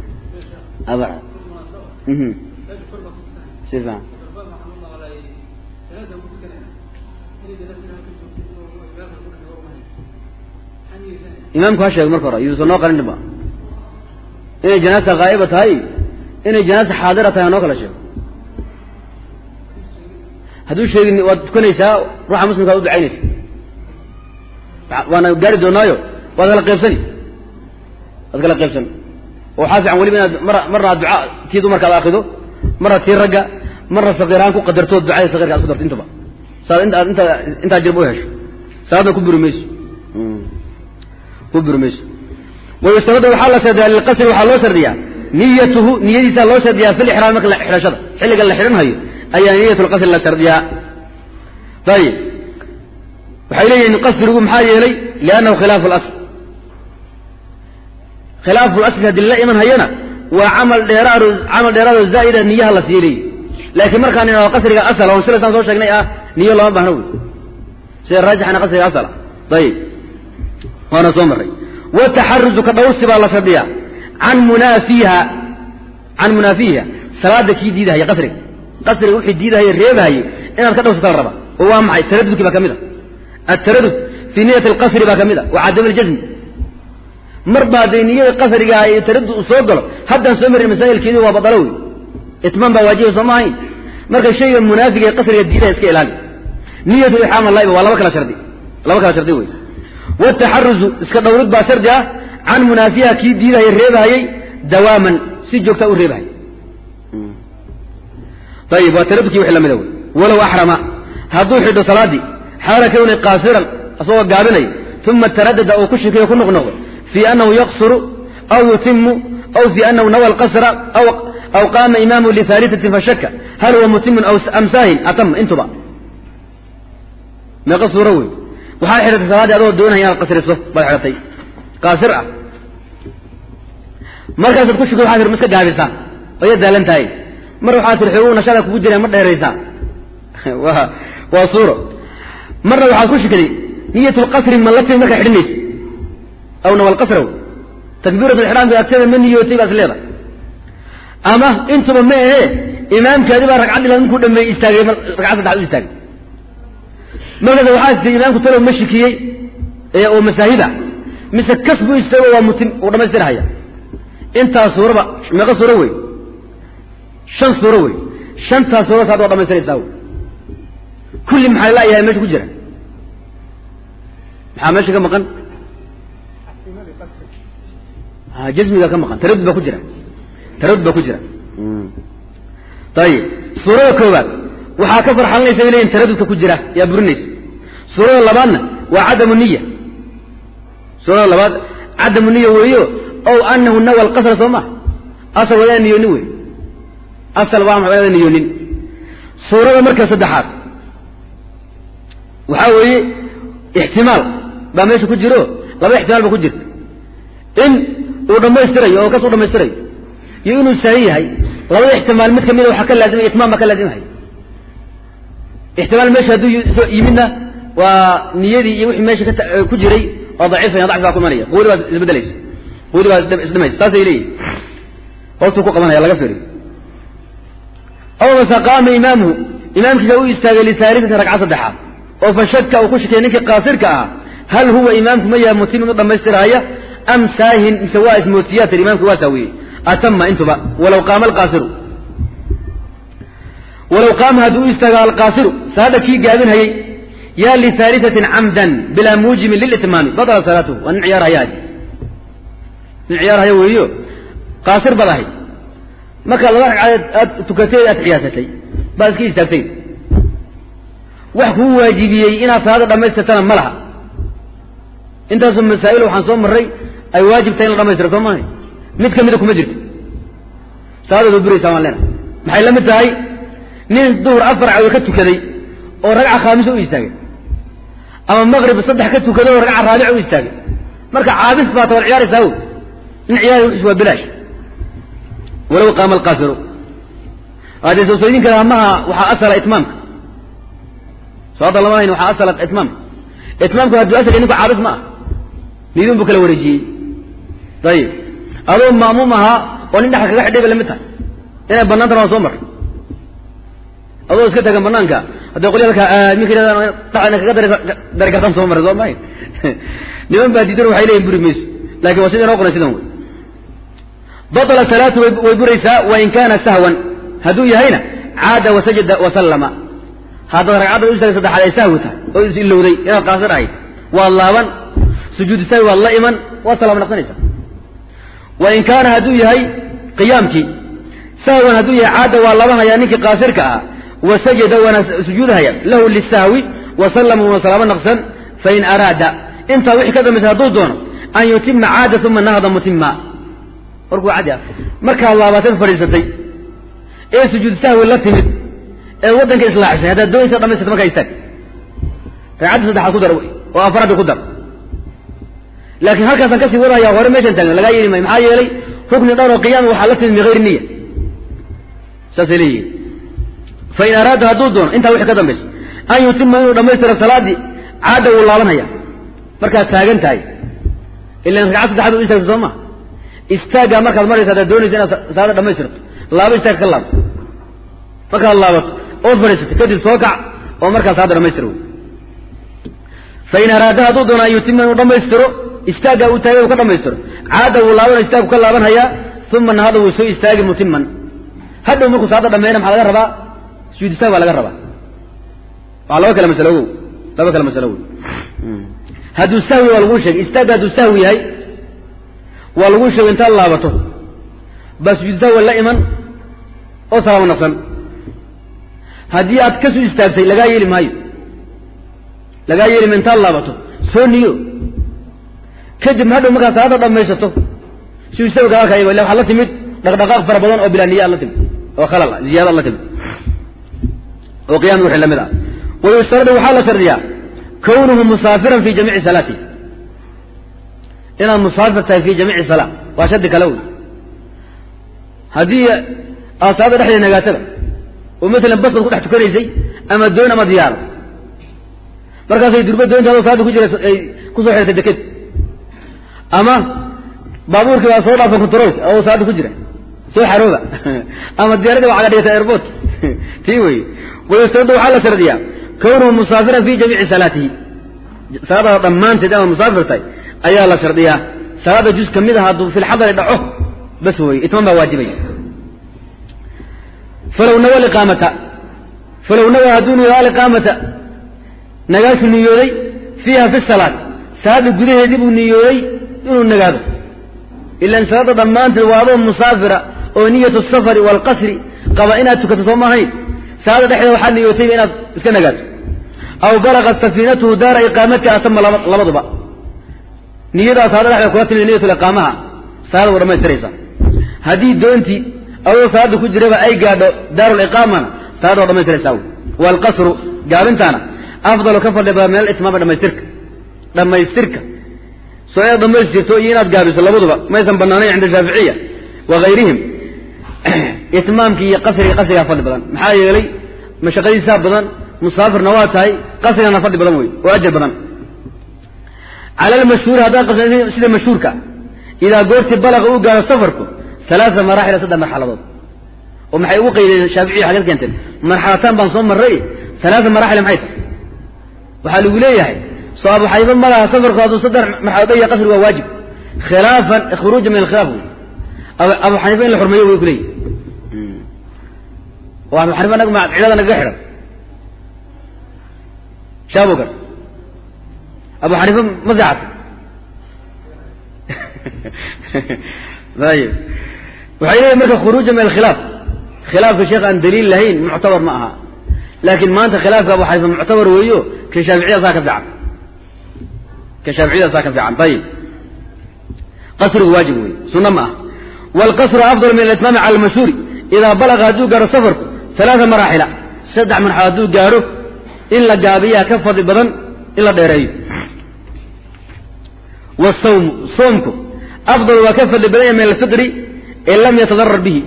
si fiican imaamku ha sheego marka hore yuusan noo qarinba inay janaasa haa'iba tahay inay janaasa xaadira tahay noo kala sheego hadduu sheegin waad tukanaysaa ruuxa muslimka ad u ducaynaysa waana gaari doonaayo waad kala qaybsani waad kala qaybsani oo waxaa fiican weliba inaad mar marna ad ducaa tii dumarka ad akido marna tii ragga marna sakiiraan ku qadartood ducada sakirka ad ku darto intaba saad inta inta intaa jirba u hesho salaadna ku buri mayso ku buri mayso wayustaradu waxaa la shardiyaa lilqasri waxaa loo shardiyaa niyatuhu niyadiisaa loo shardiyaa fi lixraam marka xidhashada xilliga la xidhanhayo ayaa niyat lqasri la shardiyaa ayib waxay leeyihin qasrigu maxaa yeelay liannahu khilaafu lasl khilaafu lasli haddii lala iman hayana waa camal dheeraad camal dheeraadoo zaa'ida niyaha la sii leeyi laakiin markaan inao qasriga asal on silasaan soo sheegnay ah niyo lama baahno wey sida raajixana qasriga asala ayib waana soo maray wataxaruzu ka dhawrsi baa la shardiyaa can munaafiiha can munaafiiha salaada kii diidahaya qasriga qasriga wixii diidahaya reebahayay inaad ka dhawrsata la rabaa oo waa maxay taradudkii baa ka mid a ataradud fii niyati alqasri baa ka mid a wa cadam aljasmi mar baa dee niyada qasriga iyo taradud uu soo galo haddaan soo marin masaa'ilkeedii waa badalo wey itmaan baa waajiba soo maahayn marka shayga munaafiga ee qasriga diidaha iska ilaali niyatu ixraam laiba waa laba kala shardi laba kala shardi wey wataxaruzu iska dhawrid baa shardi ah can munaafiha kii diidahaya reebahayay dawaaman si joogta u reebahaya ayib waa taradudkii wixii lamida wey walow axrama hadduu xidho salaaddii xaala kawni qaasiran asagoo gaabinaya uma taradada uu ku shikiyo ku noqnoqdo fii annahu yaqsuru aw yutimu aw fii annahu nawa alqasra aw qaama imaamu lihaalisatin fashaka hal huwa mutimun am saahin atama intuba meeqa suuro wey waxaad xidhatay salaaddii adoo doonaya inaad qasriso baad xidhatay qaasir ah markaasaad ku shukay waxaa tir ma iska gaabisaa oo ya daalan tahay mar waxaa tir xoogu nashada kugu jireen ma dheeraysaa waa waa suuro marna waxaad ku shikaday niyat lqasri ma la timi markaa xidhinaysa aw nawalqasra wey takbiirat lixraamka agteeda ma niyootay baad is leedahay ama intuba ma ahee imaamkaadi baa ragcaddii la ninkuu dhameeyey istaagay ragcad saddexaad u istaagay markaas waxaa istay imaamku talow ma shikiyey oo masaahiba mise kas buu istaago waa mutim uu dhamaystirhaya intaas suuraba meeqa suuro wey shan suuro wey shantaas suura saad waa dhamaystiraysaa wey kulli maxaa laayahay meesha ku jira maxaa meesha ka maqan jasmiga ka maqan taradud baa ku jira taradud baa ku jira ayib suurada koowaad waxaa ka farxalinaysa bay leyihin taradudka ku jira yaa burinaysa suurada labaadna waa cadamu niya suurada labaad cadamu niya weeyo ow anahu nawa alqasra soo ma asal waa inaan niyoonin wey asal waa maxaa inaan niyoonin suurada marka saddexaad waxaa weeye ixtimaal baa meesha ku jiro laba ixtimaal ba ku jirta in uu dhammaystirayo oo kas u dhammaystirayo iyo inuu saahi yahay labada ixtimaal mid kamida waxaa ka laazimaya itmaam baa ka laazimahaya ixtimaal meesha hadduu yimidna waa niyadii iyo wixii meesha ku jiray oo daciifaya dacfi baa ku imanaya quwadi baa isbedelaysa quwadi baa isdhimaysa saasay leeyihin hoostuu ku qabanaya laga fiiriyo aw mase qaama imaamuhu imaamkiisa u istaagay lisaalisatin ragca saddexaad oo fa shaka uu ku shakiyay ninkii qaasirka ah hal huwa imaamku ma yahay mutim mid dhammaystiraaya am saahin mise waa ismoodsiyaatan imaamku waa saawiyey atama intuba walaw qaama alqaasiru walaw qaama hadduu u istaago alqaasiru salaada kii gaabinhayey yaa lihaalisatin camdan bilaa muujibin lilitmaami badala salaatuhu waa nin ciyaarhaya nin ciyaarhaya weeyo qaasir baad ahayd marka laba ragcadeed aad tukatay aad xiyaasatay baad iska istaagtay wax kuu waajibiyey inaad salaada dhammaystirtana ma laha intaasoo masaa'il waxaan soo marray ay waajib tahay in la dhamaystira soo maahay mid ka mida kuma jirto salaadaad buraysaa waan leena maxay la mid tahay nin duhur afar cadood ka tukaday oo ragca khaamisa u istaagay ama maqrib saddex ka tukaday oo ragca raabica u istaagay marka caabis baata wad ciyaaraysaa o nin ciyaari wis waa bilaash walow qaama alqaasiru haddee soosooyin kale amaha waxaa asala itmaamka soo hadda lama hayn waxaa asala itmaamka itmaamku hadduu asal ninku caabis ma ah nidin buu kala wareejiyey ayib adoo ma'muum ahaa oo nin dhexal kaga xidhay bay lamid tahay inay banaantana waa soo mar adoo iska tagan banaanka hadday qolya halkaa minka yidhahdaan dhacana kaga dari dari kartaan soo maray soo mahay niman baa diidan waxay leeyihin buri mayso lakin waa sida inoo qoran sidan wey batla salaatu way buraysaa wain kaana sahwan hadduu yahayna caada wasajada wasallama haddaad ragcadda u istaagay saddexaad ay sahwi tahay oo is ilowday inaad qaasir ahayd waad laaban sujuudu sahwi waad la iman waad salaam naqsanaysaa wain kaana hadduu yahay qiyaamkii sahwan hadduu yahay caada waa laabanhayaa ninkii qaasirka ah wasajada waana sujuudhaya lahu lisahwi wasallama una salaamo naqsan fain araada intaa wixii ka dambaysa hadduu doono an yutima caada uma nahda mutima warkuu cadi ah markaad laabateed fadhiisatay ee sujuud sahwi la timid ee waddanka islaaxisay haddaad doonaysa dhamaystirta markaa istaag ragcadda saddexaad ku dar oo afaraadda ku dar laakiin halkaasaan kasii wadahaya hore meeshan taagna lagaa yeeli maayo maxaa yeelay rukni dhan oo qiyaama waxaa la timid min hayri niya saasay leeyihin fain araada hadduu doono intaa wixii ka dambaysa an yutima inuu dhamaystiro salaaddii caada wuu laabanhaya markaad taagan tahay ilan ragcad saddexaad u istaagta soo maa istaaggaa markaad maraysa haddaad doonaysa inaad salaada dhamaystirto laaba istaag ka laabto markaad laabato ood fadhiisato kadib soo kac oo markaa salaada dhamaystir wey fain araada hadduu doono an yutima inuu dhamaystiro istaaggaa uu taagay uu ka dhamaystiro caada wuu laabana istaagu ka laabanhayaa uma nahada wuu soo istaagi mutiman hadhow markuu salaada dhameeyna maxaa laga rabaa sujuud istaag baa laga rabaa waa laba kale masalo wow laba kale masalo wow hadduu sahwi waa laguu sheegay istaagga hadduu sahwi yahay waa laguu sheegay intaad laabato baa sujuud sahwi la iman oo salaamo naqsan haddii aad kasoo istaagtay lagaa yeeli maayo lagaa yeeli maayo intaad laabato soo niyo kadib hadhow markaad salaada dhamaysato sujuud sahwi kaa arkaya illa waxaad la timid dhaqdhaqaaq fara badan oo bilaa niya aad la timid oo khalal ah ziyaada ad la timid oo qiyami wixii lamid ah wayustaradu waxaa la shardiyaa kownuhu musaafiran fi jamiici salaati inaad musaafir tahay fi jamiici salaa waa shardi kale wey haddii aad salaada dhexdeeda nagaataba oo maalan basaad ku dhex tukanaysay ama doon ama diyaaro markaasay durba doonta adoo salaada ku jira ay kusoo xirtay deked ama baabuurkii baa soo dhaafa controolka oo salaada ku jira soo xarooba ama diyaaradii waa caga dhigata airport tii wey wayustaradu waxaa la shardiyaa kownuhu musaafiran fi jamiici salaatihi salaadaada dhammaanteed ama musaafir tahay ayaa la shardiyaa salaada juz ka mid a hadduu fi lxadari dhaco bas wey itmaan baa waajibay falow nawa liqaamata falow nawa hadduu niyo aliqaamata nagaashu niyooday fiiha fi salaat salaada gudaheedii buu niyooday inuu nagaado ilan salaada dhammaanteed waa adoo musaafira oo niyatu safari waalqasri qaba inaad tukato soo maahayn salaada dhexdeeda waxaad niyootayba inaad iska nagaato aw balagat safiinatuhu daara iqaamatka atama labaduba niyadaa salaada dhexdeeda kula timid niyatuliqaamaha salaada wa dhamaystiraysa haddii doontii adoo salaada ku jiraba ay gaadho daaruliqaamana salaada waa dhamaystiraysaa wey waalqasru gaabintaana afdalu ka fadli badan min alitmaami dhamaystirka dhamaystirka soo inaad dhamaystirto iyo inaad gaabiso labaduba maysan banaanayn cinda shaaficiya wa hayrihim itmaamkii iyo qasriga qasrigaa fadli badan maxaa yeelay mashaqadiisaa badan musaafirna waa tahay qasrigana fadli badan wey oo ajar badan cala almashhuuri haddaa qas sida mashhuurka idaa goortii balaqa uu gaaro safarku alaaa maraaxila saddex marxaladood oo maxay ugu qaydeen shaaficiya xagad keenteen marxalataan baan soo marray alaaa maraaxila maxay tahay waxaa lagu leeyahay soo abu xaniifa malaha safarku hadduu saddex marxaladood ya qasri waa waajib khilaafan khuruuja min alkhilaaf wey abu xaniifa in la xurmeeyo way kuleeyihi oo abu xaniifa nag ma cidhada nagaga xidhan shaabogan abu xaniifa ma seexatay ayib waxay leeyihin marka khuruuja min alkhilaaf khilaafka sheekh aan daliil lahayn muctabar ma aha laakiin maanta khilaafka abu xaniifa muctabar weeyo ka shaaficiyada saa ka fiican ka shaaficiyada saa ka fiican ayib qasrigu waajib wey sunna ma ah waalqasru afdal min alitmaami cala almashhuuri idaa balaga hadduu gaaro safarku alaaa maraaxila saddex marxalo hadduu gaaro in la gaabiyaa ka fadli badan in la dheereeyo wasawmu soomku afdal waa ka fadli badan yahay min alfitri in lam yatadarar bihi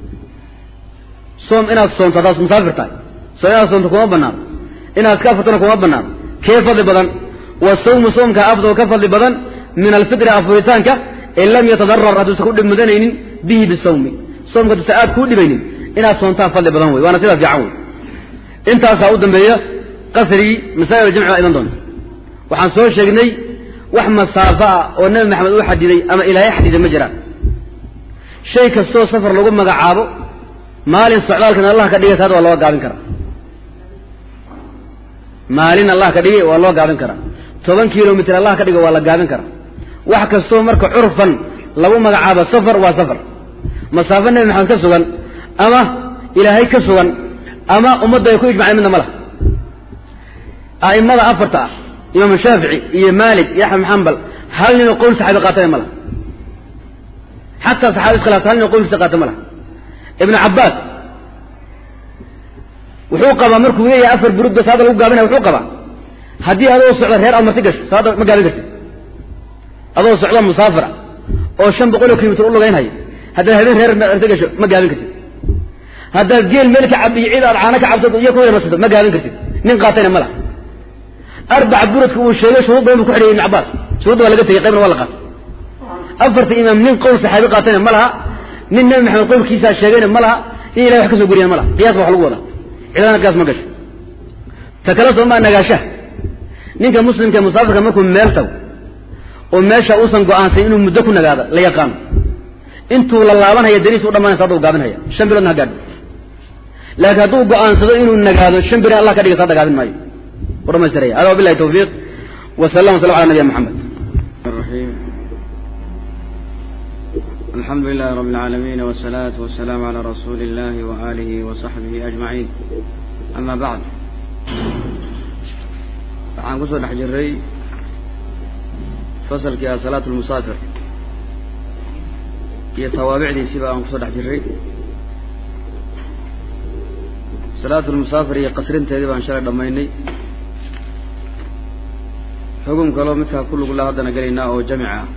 soom inaad soonto haddaad musaafir tahay soo inaad soonto kuma banaano inaad ka afartona kuma banaano kee fadli badan wasawmu soomka afdal ka fadli badan min alfitri afuritaanka in lam yatadarar hadduusan ku dhib mudanaynin bihi bisawmi soomka hadduusan aad kuu dhibaynin inaad soontaan fadli badan wey waana sidaa fiican wey intaasaa u dambeeya qasrigii masaa'il jamci baa iman doonta waxaan soo sheegnay wax masaafo ah oo nebi maxamed uu xadiday ama ilaahay xadiday ma jiraan shay kastoo safar lagu magacaabo maalin socdaalkan allah ka dhigay taada waa loo gaabin karaa maalin allah ka dhigay waa loo gaabin karaa toban kilomitr allah ka dhigay waa la gaabin karaa wax kastoo marka curfan lagu magacaabo safar waa safar masaafo nebi maxamed ka sugan ama ilaahay ka sugan ama ummadda ay ku ijmaceen midna ma laha a'imada afarta ah imaam shaafici iyo maalik iyo axmed xambal hal ninoo qowl saxaabi qaatana ma laha xataa saxaabi iskhilaafta hal ninoo qowlkiisa qaata ma laha ibnu cabbaas wuxuu qabaa markuu leeyahay afar burudba salaada lagu gaabinaya wuxuu qabaa haddii adoo socda reer aad marti gasho salaada ma gaabin kartid adoo socda musaafira oo shan boqol oo kilomitr u lugaynhayo haddaad habeen reer marti gasho ma gaabin kartid haddaad geel meel ka cab iyo cid aad caano ka cabto iyo ku yarmasato ma gaabin kartid nin qaatayna ma laha arbaca buradka uu sheegay shuruud badan bu ku xidhayay ibn cabbaas shuruudda waa laga tegey qaybna waa la qaatay afarta imaam nin qowl saxaabi qaatayna ma laha nin nebi maxamed qowlkiisaa sheegayna ma laha in ilahay wax ka soo goriyana ma laha qiyas ba wax lagu wadaa cidana qiyaas ma gasho ta kale soo maa nagaashaha ninka muslimka ee musaafirka markuu meel tago oo meesha uusan go-aansan inuu muddo ku nagaado la yaqaano intuu la laabanhaya dariis u dhamanaysa hadda u gaabinhaya shan biloodna ha gaadho laakiin hadduu go-aansado inuu nagaado shan bilood allah ka dhigay saada gaabin maayo u dhamaystiraya hada wabillahi tawfiiq wa sallam wa salam ala nabiyina maxamed الرحيم الحمد لله رب العالمين والصلاة والسلام على رسول الله وآله وصحبه أجمعين أما بعد waxaan kusoo dhex jiray fasalkii ah salaat lmusaafir iyo tawaabicdiisiba aan kusoo dhex jiray salaat lmusaafir iyo qasrinteedii baan shalay dhammaynay xugum kaloo midkaa ku lugla haddana gelaynaa oo jamic ah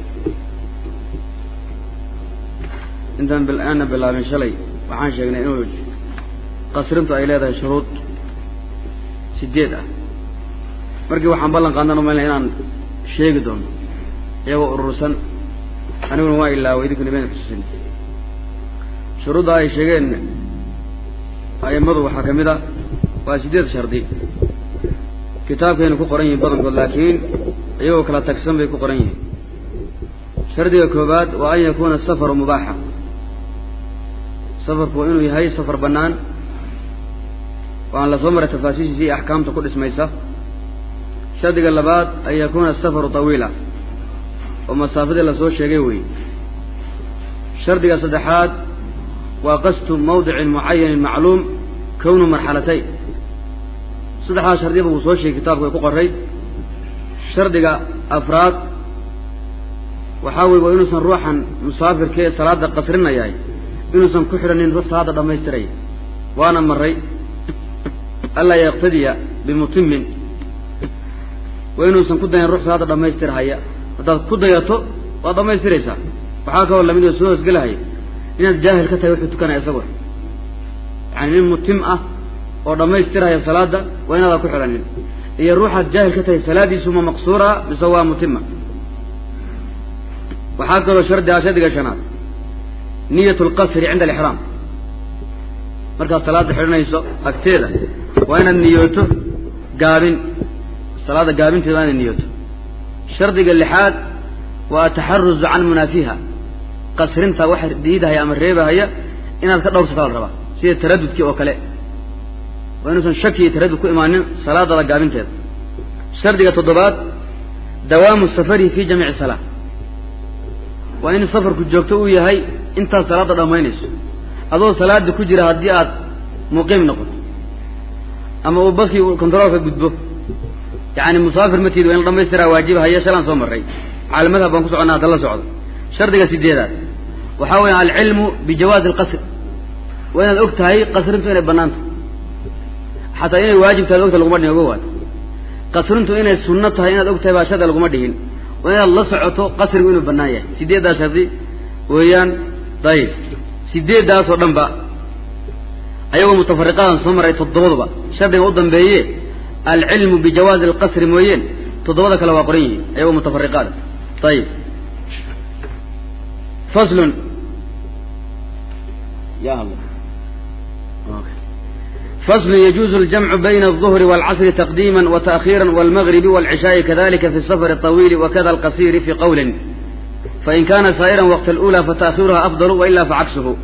intaan aana bilaabin shalay waxaan sheegnay inuu qasrintu ay leedahay shuruud sideed ah markii waxaan ballan qaadnan umaynaya inaan sheegi doono iyagoo urursan aniguna waa ilaaway idinkuna imayna xusuusin shuruudda ay sheegeen a'immadu waxaa ka mid a waa sideed shardi kitaabkayna ku qoran yihiin badankood laakiin iyagoo kala tagsan bay ku qoran yihiin shardiga koobaad waa an yakuuna safaru mubaaxa safarku waa inuu yahay safar bannaan waan la soo maray tafaasiishiisa iyo axkaamta ku dhismaysa shardiga labaad an yakuuna asafaru tawiila oo masaafadii lasoo sheegay weeye shardiga saddexaad waa qasdu mawdicin mucayanin macluum kownu marxalatayn saddexdaas shardiba wuu soo sheegay kitaabku ay ku qoray shardiga afraad waxaa weye waa inuusan ruuxan musaafirka ee salaada qasrinayahay inuusan ku xidhanin ruux salaada dhammaystiraya waana maray anlaa yaqtadiya bimutimin waa inuusan ku dayan ruux salaada dhammaystirhaya haddaad ku dayato waad dhammaystiraysaa waxaa kaloo lamid oo soo hoosgelahaya inaad jaahil ka tahay wuxuu tukanaya isagoo yani nin mutim ah oo dhammaystirhaya salaada waa inaadan ku xidhanin iyo ruuxaad jaahil ka tahay salaadiisu ma maqsuura mise waa mutima waxaa kaloo shardi ah shardiga shanaad niyat lqasri cinda alixraam markaad salaada xidhanayso agteeda waa inaad niyooto gaabin salaada gaabinteeda waa inaad niyooto shardiga lixaad waa ataxaruzu can munaafiha qasrinta waxa diidahaya ama reebahaya inaad ka dhowrsataa la rabaa sida taradudkii oo kale waa inuusan shaki iyo taradud ku imaanin salaadada gaabinteeda shardiga toddobaad dawaamu safari fi jamiici salaa waa in safarku joogto uu yahay intaad salaada dhammaynayso adoo salaada ku jira haddii aad muqiim noqoto ama uu baskii controolka gudbo yani musaafir matiid waa in la dhamaystiraa waajibahaya shalaan soo maray calamadhab baan ku soconnaa hadda la socdo shardiga sideedaad waxaa weya alcilmu bijawaazi alqasr waa inaad og tahay qasrintu inay banaanta xataa inay waajib tahay ogta laguma dhihin oga waad qasrintu inay sunno tahay inaad og tahay baa shardi laguma dhihin waa inaad la socoto qasrigu inuu banaan yahay sideeddaas shardi weeyaan dayib sideeddaas oo dhan ba ayagoo mutafariqadan soo maray toddobaduba shardiga u dambeeye alcilmu bijawaazi alqasri mooyeen toddobada kale waa qoran yihiin ayagoo mutafariqaada ayib faslun ya allah فصل يجوز الجمع بين الظهر والعصر تقديما وتأخيرا والمغرب والعشاء كذلك في السفر الطويل وكذا القصير في قول فإن كان سائرا وقت الأولى فتأخيرها أفضل وإلا فعكسه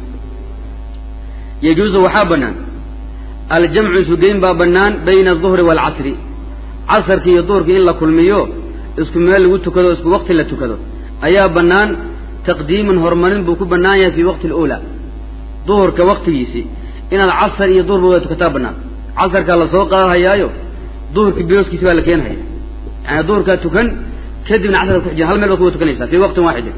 يجوز وحابنا الجمع سجين بابنان بين الظهر والعصر عصر كي يدور كي إلا كل ميو اسكو ميل وتكدو اسكو وقت لا تكدو أيا بنان تقديم هرمون بوكو بنايا في وقت الأولى ظهر كوقت يسي inaad casar iyo duhurba waa tukataa banaan casarkaa lasoo qaadahayaayo duhurkii bilooskiisi baa la keenhaya yani duhurkaa tukan kadibna casarkaad ku xijin hal meel baad kuwa tukanaysaa fii waqtin waaxidin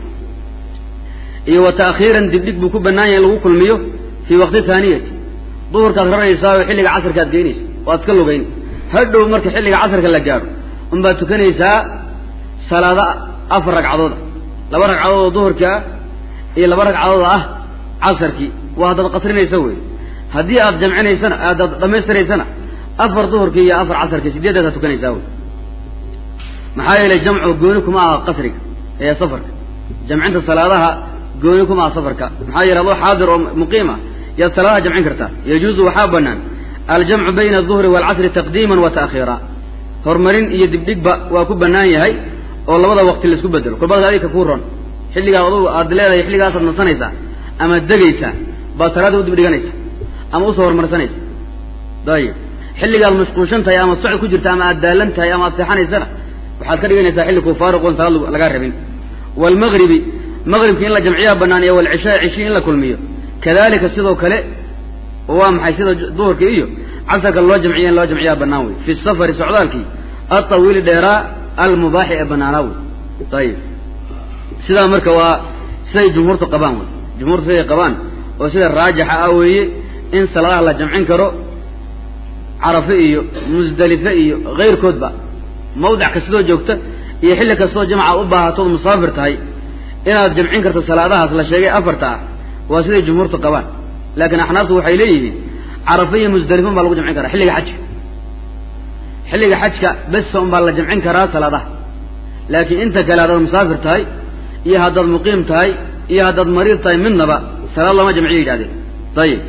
iyo wa ta'khiiran dibdhig buu ku bannaan yahay in lagu kulmiyo fii waqti haaniyati duhurkaad raraysaa oo xilliga casarkaad geynaysa waad ka lugayn hadhow marka xilliga casarka la gaadho unbaad tukanaysaa salaada afar ragcadooda laba ragcadood oo duhurkaa iyo laba ragcadood ah casarkii waa haddaad qasrinaysa wey haddii aad jamcinaysana aadaad dhamaystiraysana afar duhurkii iyo afar casarkii sideedaasaa tukanaysaa wey maxaa yeelay jamcu gooni kuma aha qasriga ee safarka jamcinta salaadaha gooni kuma aha safarka maxaa yeele adoo xaadir oo muqiim ah yaad salaadaha jamcin kartaa yajuuzu waxaa banaan aljamcu bayna aduhri waalcasri taqdiiman wa ta'khiira horumarin iyo dibdhigba waa ku bannaan yahay oo labada waqti laisku bedelo kolbada adika kuu ron xilligaa adugu aad leedahay xilligaasaad nasanaysaa ama degaysaa baad salaada u dibdhiganaysa ama usoo horumarsanaysa dayib xilligaad mashquulshan tahay ama socod ku jirta ama aad daalan tahay ama aad seexanaysana waxaad ka dhiganaysaa xilli kuu faaruqoon salaad lagaa rabin waalmagribi magribki in la jamciyaa bannaan iyo walcishaa cishi in la kulmiyo kadalika sidoo kale waa maxay sida duhurka iyo casarka loo jamciya in loo jamciyaa bannaan wey fi safari socdaalkii altawiili dheeraa almubaaxi ee bannaanaa wey ayib sidaa marka waa siday jumhuurtu qabaan wey jumhuurtu siday qabaan oo sida raajixa ah weeye in salaadaha la jamcin karo carafe iyo musdalife iyo kayrkoodba mawdic kastoo joogta iyo xilli kastoo jamca u baahatood musaafir tahay inaad jamcin karto salaadahaas la sheegay afarta ah waa siday jumhuurtu qabaan laakiin axnaaftu waxay leeyihiin carafe iyo musdalifan baa lagu jamcin karaa xilliga xajka xilliga xajka besa un baa la jamcin karaa salaadaha laakiin inta kale haddaad musaafir tahay iyo haddaad muqiim tahay iyo haddaad mariid tahay midnaba salaad lama jamciyo yidhahdeen ayib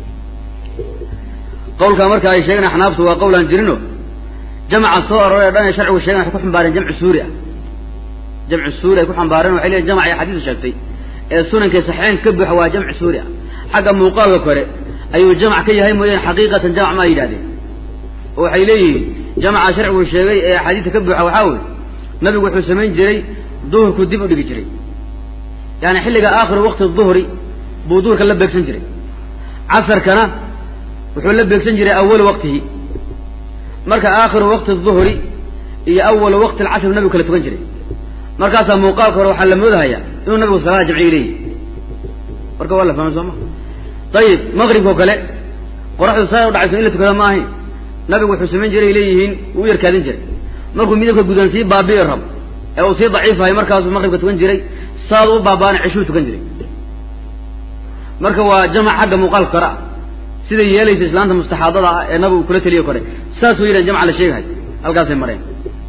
qawlkaa marka ay sheegeen axnaaftu waa qawlaan jirino jamca soo aroray o dhan ee sharcigu sheegen waxay ku xambaareen jamcu suuri ah jamcu suuri ay ku xambaareen waxay leeyiin jamc ay xadiisu sheegtay ee sunankay saxeen ka buuxa waa jamcu suuri ah xagga muuqaalka kore ayuu jamc ka yahay mooyaan xaqiiqatan jamc maa yidhahdeen oo waxay leeyihiin jamca sharcigu sheegay ee axaadiista ka buuxa waxaa weye nabigu wuxuu samayn jiray duhurku dib u dhigi jiray yani xilliga aakhiru waqti duhri buu duhurka la beegsan jiray casarkana wuxuu la beegsan jiray awalu waqtihi marka aakhiru waqti duhri iyo awalu waqti alcasr nabigu kala tukan jiray markaasaa muuqaalka hore waxaa la moodahayaa inuu nabigu salaada jamciya leeyihi marka waa la fahmay soo ma ayib maqribka oo kale qoraxdu saa u dhacayso in la tukada ma ahayn nabigu wuxuu samayn jiray leeyihiin wuu u yarkaadin jiray markuu midabka gudan sii baabi'i rabo ee uu sii daciifahay markaasuu maqribka tukan jiray saadu u baabaana ceshuu tukan jiray marka waa jamac xagga muuqaalka kore ah siday yeelaysa islaanta mustaxaadada ah ee nabigu kula teliyo kore saasuu yidhahan jamca la sheegahay halkaasay mareen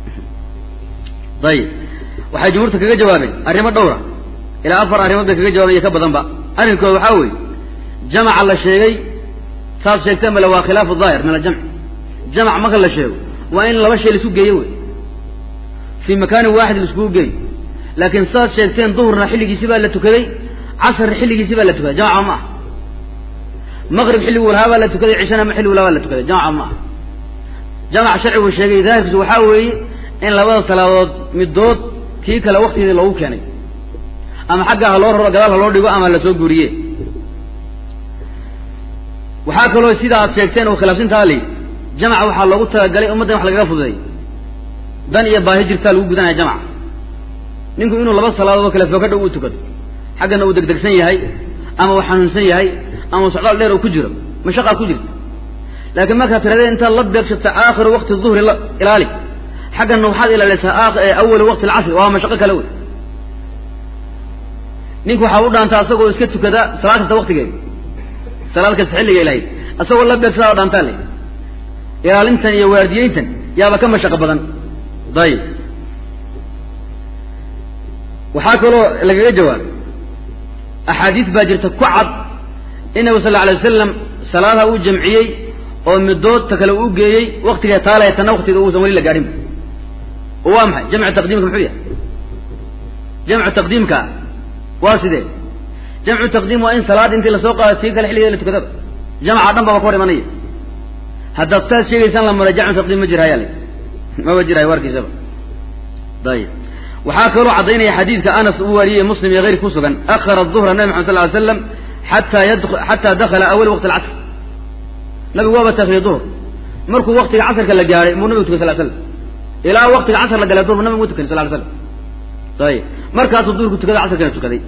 ayib waxay jumhuurta kaga jawaabeen arrimo dhowra ilaa afar arrimood bay kaga jawaabeen iyo ka badanba arrinkooda waxaa weeye jamaca la sheegay saad sheegteen bale waa khilaafu daahir min aljamci jamac marka la sheego waa in laba shay laisku geeyo wey fii makaanin waaxid laiskugu geeyo laakiin saad sheegteen duhurna xilligiisi baa la tukaday casarna xilligiisi baa la tukaday jamaca ma ah maqrib xilligu lahaa baa la tukaday cishana xilligu lahaa baa la tukaday jamaca ma ah jamac sharcigu sheegay daahirkiisu waxaa weeye in labada salaadood midood kii kale waktigeeda loogu keenay ama xagga ha loo raro gadaal ha loo dhigo ama lasoo guuriye waxaa kaloo sida aad sheegteen oo khilaafsintaa li jamaca waxaa loogu talagalay ummadda in wax lagaga fududay dan iyo baahi jirtaa lagu gudanaya jamaca ninku inuu laba salaadood oo kale fookadha u tukado xaggana uu degdegsan yahay ama uu xanuunsan yahay ama uu socdaal dheer uu ku jiro mashaqaa ku jirta laakiin markaad tiradeen intaad la beegsata aakhiru waqti duhri ilaali xaggana waxaad ilaalisaa awalu waqti alcasri waa mashaqo kale wey ninku waxaa u dhaantaa asagoo iska tukada salaad kasta waktigeeda salaad kasta xilliga ilahayd asagoo la beegsadaa o dhaantaa le ilaalintan iyo waardiyeyntan yaaba ka mashaqo badan dayib waxaa kaloo lagaga jawaabay axaadiis baa jirta ku cad in nabigu sal la alay wasalam salaadaha uu jamciyey oo midood ta kale uu geeyey waktigee taalaya tanna waktiga uusan weli la gaadhin oo waa maxay jamcu taqdiimka muxuu yahay jamcu taqdiimka waa sidee jamcu taqdiim waa in salaad intii lasoo qaado tii kale xilligeeda la tukadaba jamaca dhan baba ka hor imanaya haddaad saas sheegaysaan la maray jamcu taqdiim ma jirhayaa le maba jirhayo warkiisaba ayib waxaa kaloo caddaynaya xadiidka anas uu wariyey muslim iyo keyrki ku sugan akhara duhra nabi maxamed sal ly slam xataa yad xataa dakhala awal waqti alcasr nabigu waaba taakhiye duhr markuu waktiga casrka la gaadhay muu nabigu tukay sal slam ilaa waktiga casr la galay duhr nabigu mu tukan sal ly slam ayib markaasuu duhurku tukaday casrkana tukaday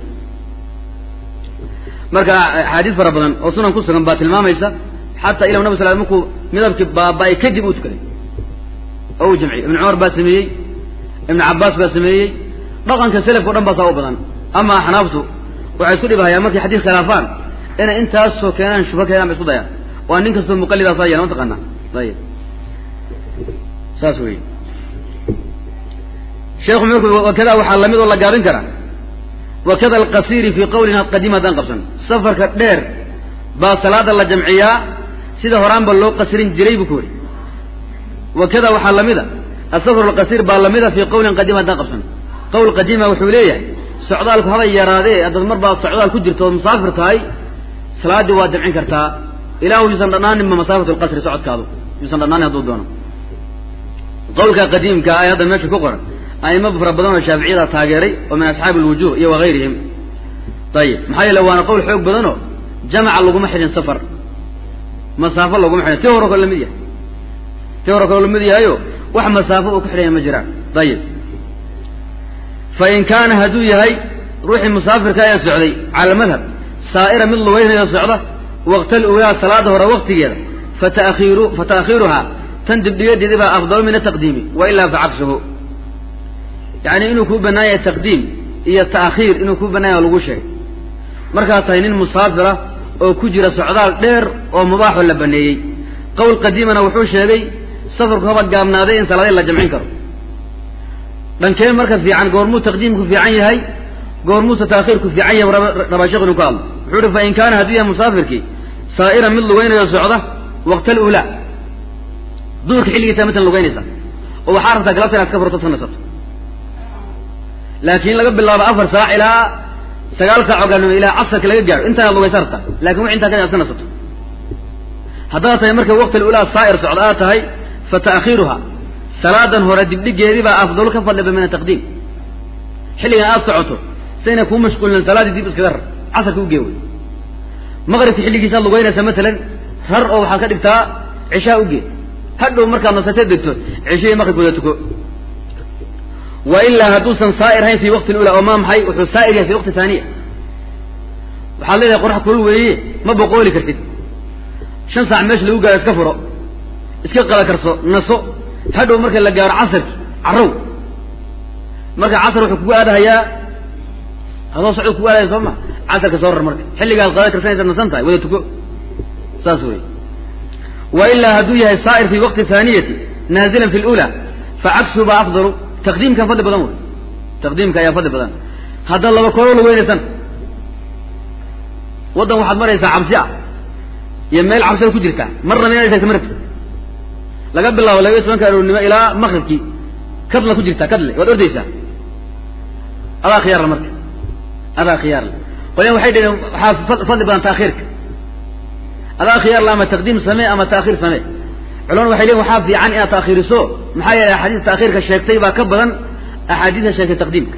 marka axaadiis fara badan oo sunan ku sugan baa tilmaamaysa xataa ila nab sal markuu midabkii baaba-ay kadib uu tukaday oo uu jamciyey ibn cumar baa sameeyey ibn cabaas baa sameeyey dhaqanka selafka o dhan baa saa u badan ama axnaaftu waxay isku dhibahayaan markay xadiis khilaafaan inay intaasoo keenaan shubha keenaan ba isku dayaan waa nin kastoo muqalidaa saa yeela mataqaanaa ayib saas wey sheekhu marku wakada waxaa lamid oo la gaabin karaa wakada alqasiiri fii qawlina qadiim haddaan qabsan safarka dheer baa salaada la jamciyaa sida horaanba loo qasirin jiray buu ku weri wakada waxaa lamid a asafar alqasiir baa lamida fii qawlin qadiim haddaan qabsan qowl qadiima wuxuu leeyahay socdaalku haba yaraadee haddaad mar baad socdaal ku jirto ood musaafir tahay salaaddii waad jamcin kartaa ilaahu yuusan dhanaaninba masaafatu lqasri socodkaadu yuusan dhanaanin hadduu doono qawlka qadiimka ay hadda meesha ku qoran aimo fara badan oo shaaficiyada taageeray oo min asxaabi alwujuh iyo wagayrihim ayib maxaa yeele waana qowl xoog badanoo jamaca laguma xidhin safar masaafo laguma xidhin ti hore kale lamid yahay ti hore kale lamid yahayo wax masaafo uu ku xidhanya ma jiraan ayib fa in kaana hadduu yahay ruuxii musaafirka ee socday cala madhab saa'ira mid lugeynaya socda waqtal uyaa salaada hore waktigeeda fatairu fa ta'khiiruhaa tan dibdhigadeedi baa afdalu min ataqdiimi wa ilaa fa cagsuhu yacni inuu kuu bannaan yahay taqdiim iyo ta'khiir inuu kuu bannaan yahay lagu sheegay markaad tahay nin musaafira oo ku jira socdaal dheer oo mubaaxoo la baneeyey qowl qadiimana wuxuu sheegay safarku haba gaabnaaday in salaadii la jamcin karo dhankee marka fiican goormuu taqdiimku fiican yahay goormuuse taakhiirku fiican yahay rabaa sheekh inu ka hadlo wuxuu uhi fa in kaana hadduu yahay musaafirkii saa'ira mid lugeynayo socda waqtal ulaa duurka xilligiisa matan lugeynaysa oo waxaa rabtaa galabta inaad ka furto sanaysato laakiin laga bilaabo afar saac ilaa sagaal saac oo gaalnimo ilaa casarka laga gaadho intaanaad lugaysa rabtaa lakin wix intaa ka inaad ka nasato haddaad tahay marka waqtil ulaa saa'ir socda aad tahay fa ta'khiiruha salaadan hore dibdhigeedii baa afdalu ka fadliba min ataqdiim xilligan aad socoto sayna kuu mashquulin salaaddii dib iskaga rar casarka u gee wey maqribka xilligiisaad lugeynaysa matalan rar oo waxaad ka dhigtaa cishaa u gee hadhow markaad nasatee degto cishihii maqribkooda tuko wa ilaa hadduusan saa'ir hayn fii waqti lula oo maa maxay wuxuu saa'ir yahay fi waqti taaniya waxaad leedahay qorax kulul weeye ma boqooli kartid shan saac meesha lagu gaaro iska furo iska qala karso naso hadhow marka la gaaro casarki carrow marka casar wuxuu kugu aadahayaa hadoo socod kugu aadahaya soo ma casarka soo rar marka xilligaad qada karsanaysa nasan tahay wada tuko saas wey wa ilaa hadduu yahay saa'ir fi waqti haaniyati naazilan fi lula facaksuhu baa afdalu taqdiimkan fadli badan wey taqdiimka ayaa fadli badan haddaad laba koolo la weynaysan waddan waxaad maraysaa cabsi ah iyo meel cabsida ku jirta marna inaad tagta maragti laga bilaabo laba iyo tobanka aroornimo ilaa maqribkii kadla ku jirtaa kadle waad ordaysaa adaa khiyaarla marka adaa khiyaarla qolyan waxay dhaheen waxaa fadli badan taakhiirka adaa khiyaarla ama taqdiim samee ama taakhiir samee culamadu waxay leeyiin waxaa fiican inaad taakhiiriso maxaa yeelay axaadiista taakhiirka sheegtay baa ka badan axaadiista sheegtay taqdiimka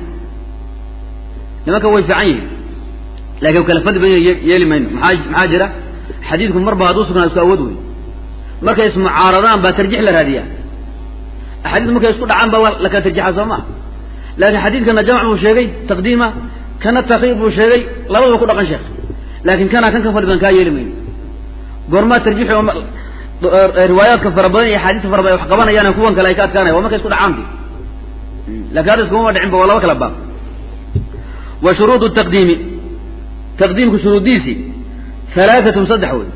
nimanka way fiican yihiin laakiin kala fadli badan yeeli mayno maxaa maxaa jira xadiidku marba hadduu sugnaa isku awood wey markay ismucaaradaan baa tarjix la raadiyaa axaadiis markay isku dhacaan baa la kala tarjixa soo maa laakiin xadiidkana jamc buu sheegay taqdiima kana takhiir buu sheegay labadaba ku dhaqan sheekh laakiin kana kan ka fadli badan kaa yeeli mayno goormaa tarjixi riwaayaadka fara badan iyo axaadiista fara badan wax qabanayaan kuwan kale ay ka adkaanaya waa markay isku dhacaanti lakin hadda iskuma dhicinba waa laba kala baab wa shuruudu taqdiimi taqdiimku shuruudiisii halaaatun saddex wey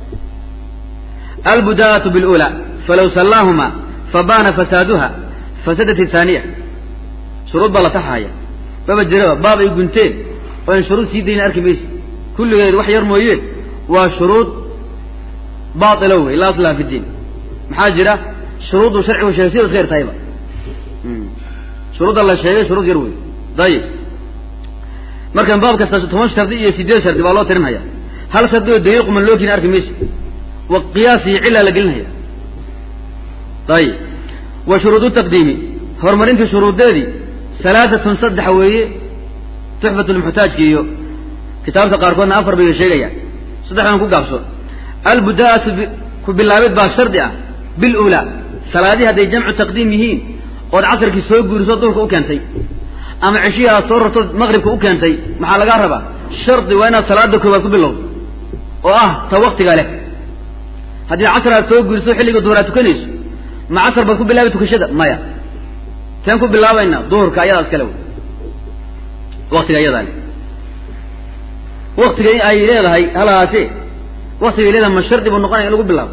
albudaa'atu bilula falaw sallaahuma fabaana fasaaduha fasadat ithaaniya shuruud baa la taxahaya baba jiraba baab ay gunteen oo in shuruud sii dayna arki maysa kulligeed wax yar mooyeen waa shuruud bailo wey laa aslaha fi diin maxaa jira shuruuddu sharcigu sheegay sida iska yar tahayba shuruudda la sheegay shuruud yar wey dayib markan baab kasta toban shardi iyo sideed shardi baa loo tirinhaya hal shardi oo daliil quman loo keeni arki maysa wa qiyaas iyo cila la gelinhaya ayib wa shuruudu taqdiimi horumarintii shuruudeedii halaatatun saddex weeye tuxfat lmuxtaajki iyo kitaabta qaarkoodna afar bay sheegayaan saddexdan ku gaabso albudaa'atu ku bilaabid baa shardi ah bilula salaadii hadday jamcu taqdiim yihiin ood casarkii soo guuriso duurka u keentay ama ceshihii aad soo rarto maqribka u keentay maxaa lagaa rabaa shardi waa inaad salaada koowaad ku bilowdo oo ah ta waktiga leh haddii casar aad soo guuriso xilliga duhur aad tukanayso ma casar baad ku bilaabi tukashada maya teen ku bilaabaynaa duhurka ayadaa iskale wey waktiga ayadaa leh waktiga ay leedahay halahaatee waktigay leedahay ma shardi buu noqonaya in lagu bilaabo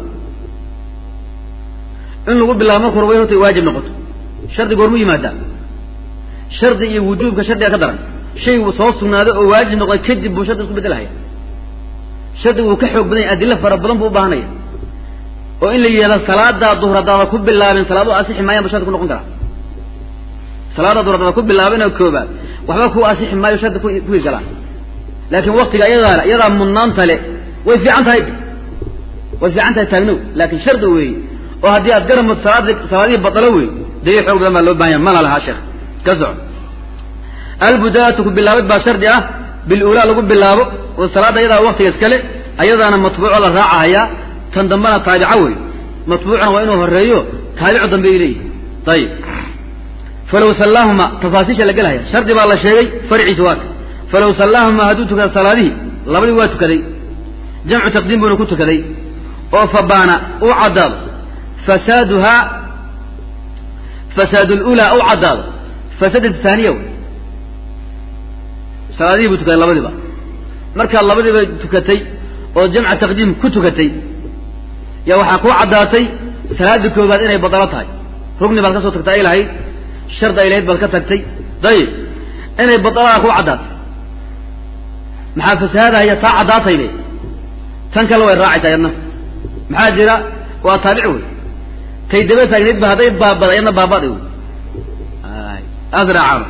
in lagu bilaabo marka hore way horta waajib noqoto shardi goormu yimaadaa shardi iyo wujuubka shardiga ka daran shay soo sugnaaday oo waajib noqday kadib buu shardi isku bedelahaya shardigu wuu ka xoog badan yahy adilo fara badan buu ubaahanaya oo in la yidhahdo salaadaa duhur haddaada ku bilaabin salaadu asixi maayaan bu shardi ku noqon karaa salaada duhur haddaada ku bilaabin oo koobaad waxba ku asixi maayo shardi ku galaan laakiin waktiga iyadaa iyadaa mudnaanta le way fiican tahay way fiican tahay taagnow laakiin shardi weeye oo haddii aad garamod salaad salaadihii badalo wey daliil xoog badan baa loo bahanya mana lahaa sheekh ka soco albudaatu ku bilaabid baa shardi ah bilulaa lagu bilaabo oo salaadda ayadaa waktiga iskale ayadaana matbuuco la raacahayaa tan dambena taabica wey matbuucna waa inuu horeeyo taabicu dambe ay leeyihi ayib falaw sallaahuma tafaasiisha la gelhaya shardi baa la sheegay farciisa waaka falaw sallaahuma hadduu tukada salaadihii labadii waa tukaday jamcu taqdiim buuna ku tukaday oo fabaana uu caddaado fasaaduhaa fasaad lulaa u caddaado fasadat taaniya wey salaadihii buu tukaday labadiiba markaad labadiiba tukatay oo jamca taqdiim ku tukatay yaa waxaa kuu caddaatay salaada koobaad inay badalo tahay rugni baad ka soo tagtay ay lahayd shardi ay lahayd baad ka tagtay dayib inay badaladaa kuu caddaatay maxaa fasahaadahaya taa caddaataybe tan kale way raacaysaa yadna maxaa jira waa taabici wey kay daba taagnayd ba hadday baabada yadna baabada wey asraacano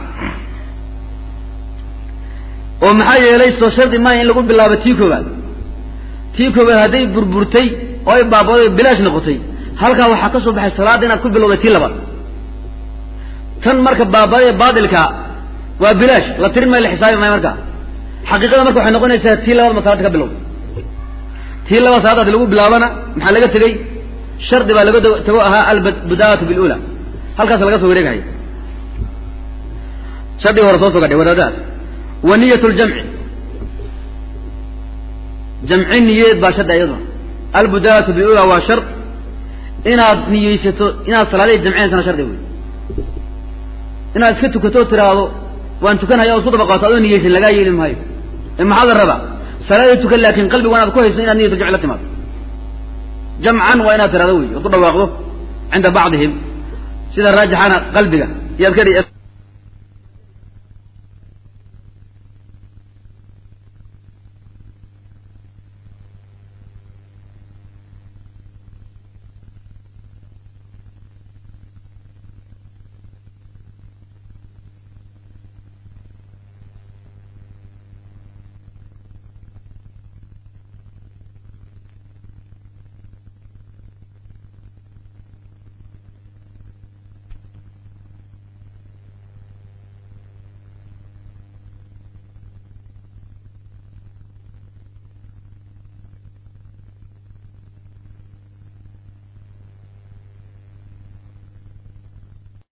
oo maxaa yeelay soo shardi maaya in lagu bilaabo tii koobaad tii koobaad hadday burburtay oo ay baabaday bilaash noqotay halkaa waxaa ka soo baxay salaadda inaad ku bilowday tii labaad tan marka baabadee baadilkaa waa bilaash la tirin maayo la xisaabi maayo markaa xaqiiqada marka waxay noqonaysaa tii labaad ma salaada ka bilowday tii labaad salaada hadii lagu bilaabana maxaa laga tegey shardi baa laga tago ahaa albudaatu bilula halkaas laga soo wareegahaya shardigii hore soo sogadhay wadaadahaas wa niyat ljamci jamci niyeed baa shardi iyaduna albudaalatu bilula waa shard inaad niyeysato inaad salaadihii jamcinaysana shardi wey inaad iska tukato oo tiraahdo waan tukanhaya o isku dabaqaato adoo niyeysan lagaa yeeli maayo ee maxaa la rabaa salaadii tukan laakin qalbigu inaad ku hayso inaad niyat jamci la timaado jamcan waa inaad tirahdo wey ood ku dhawaaqdo cinda bacdihim sida raajixana qalbiga yaad ka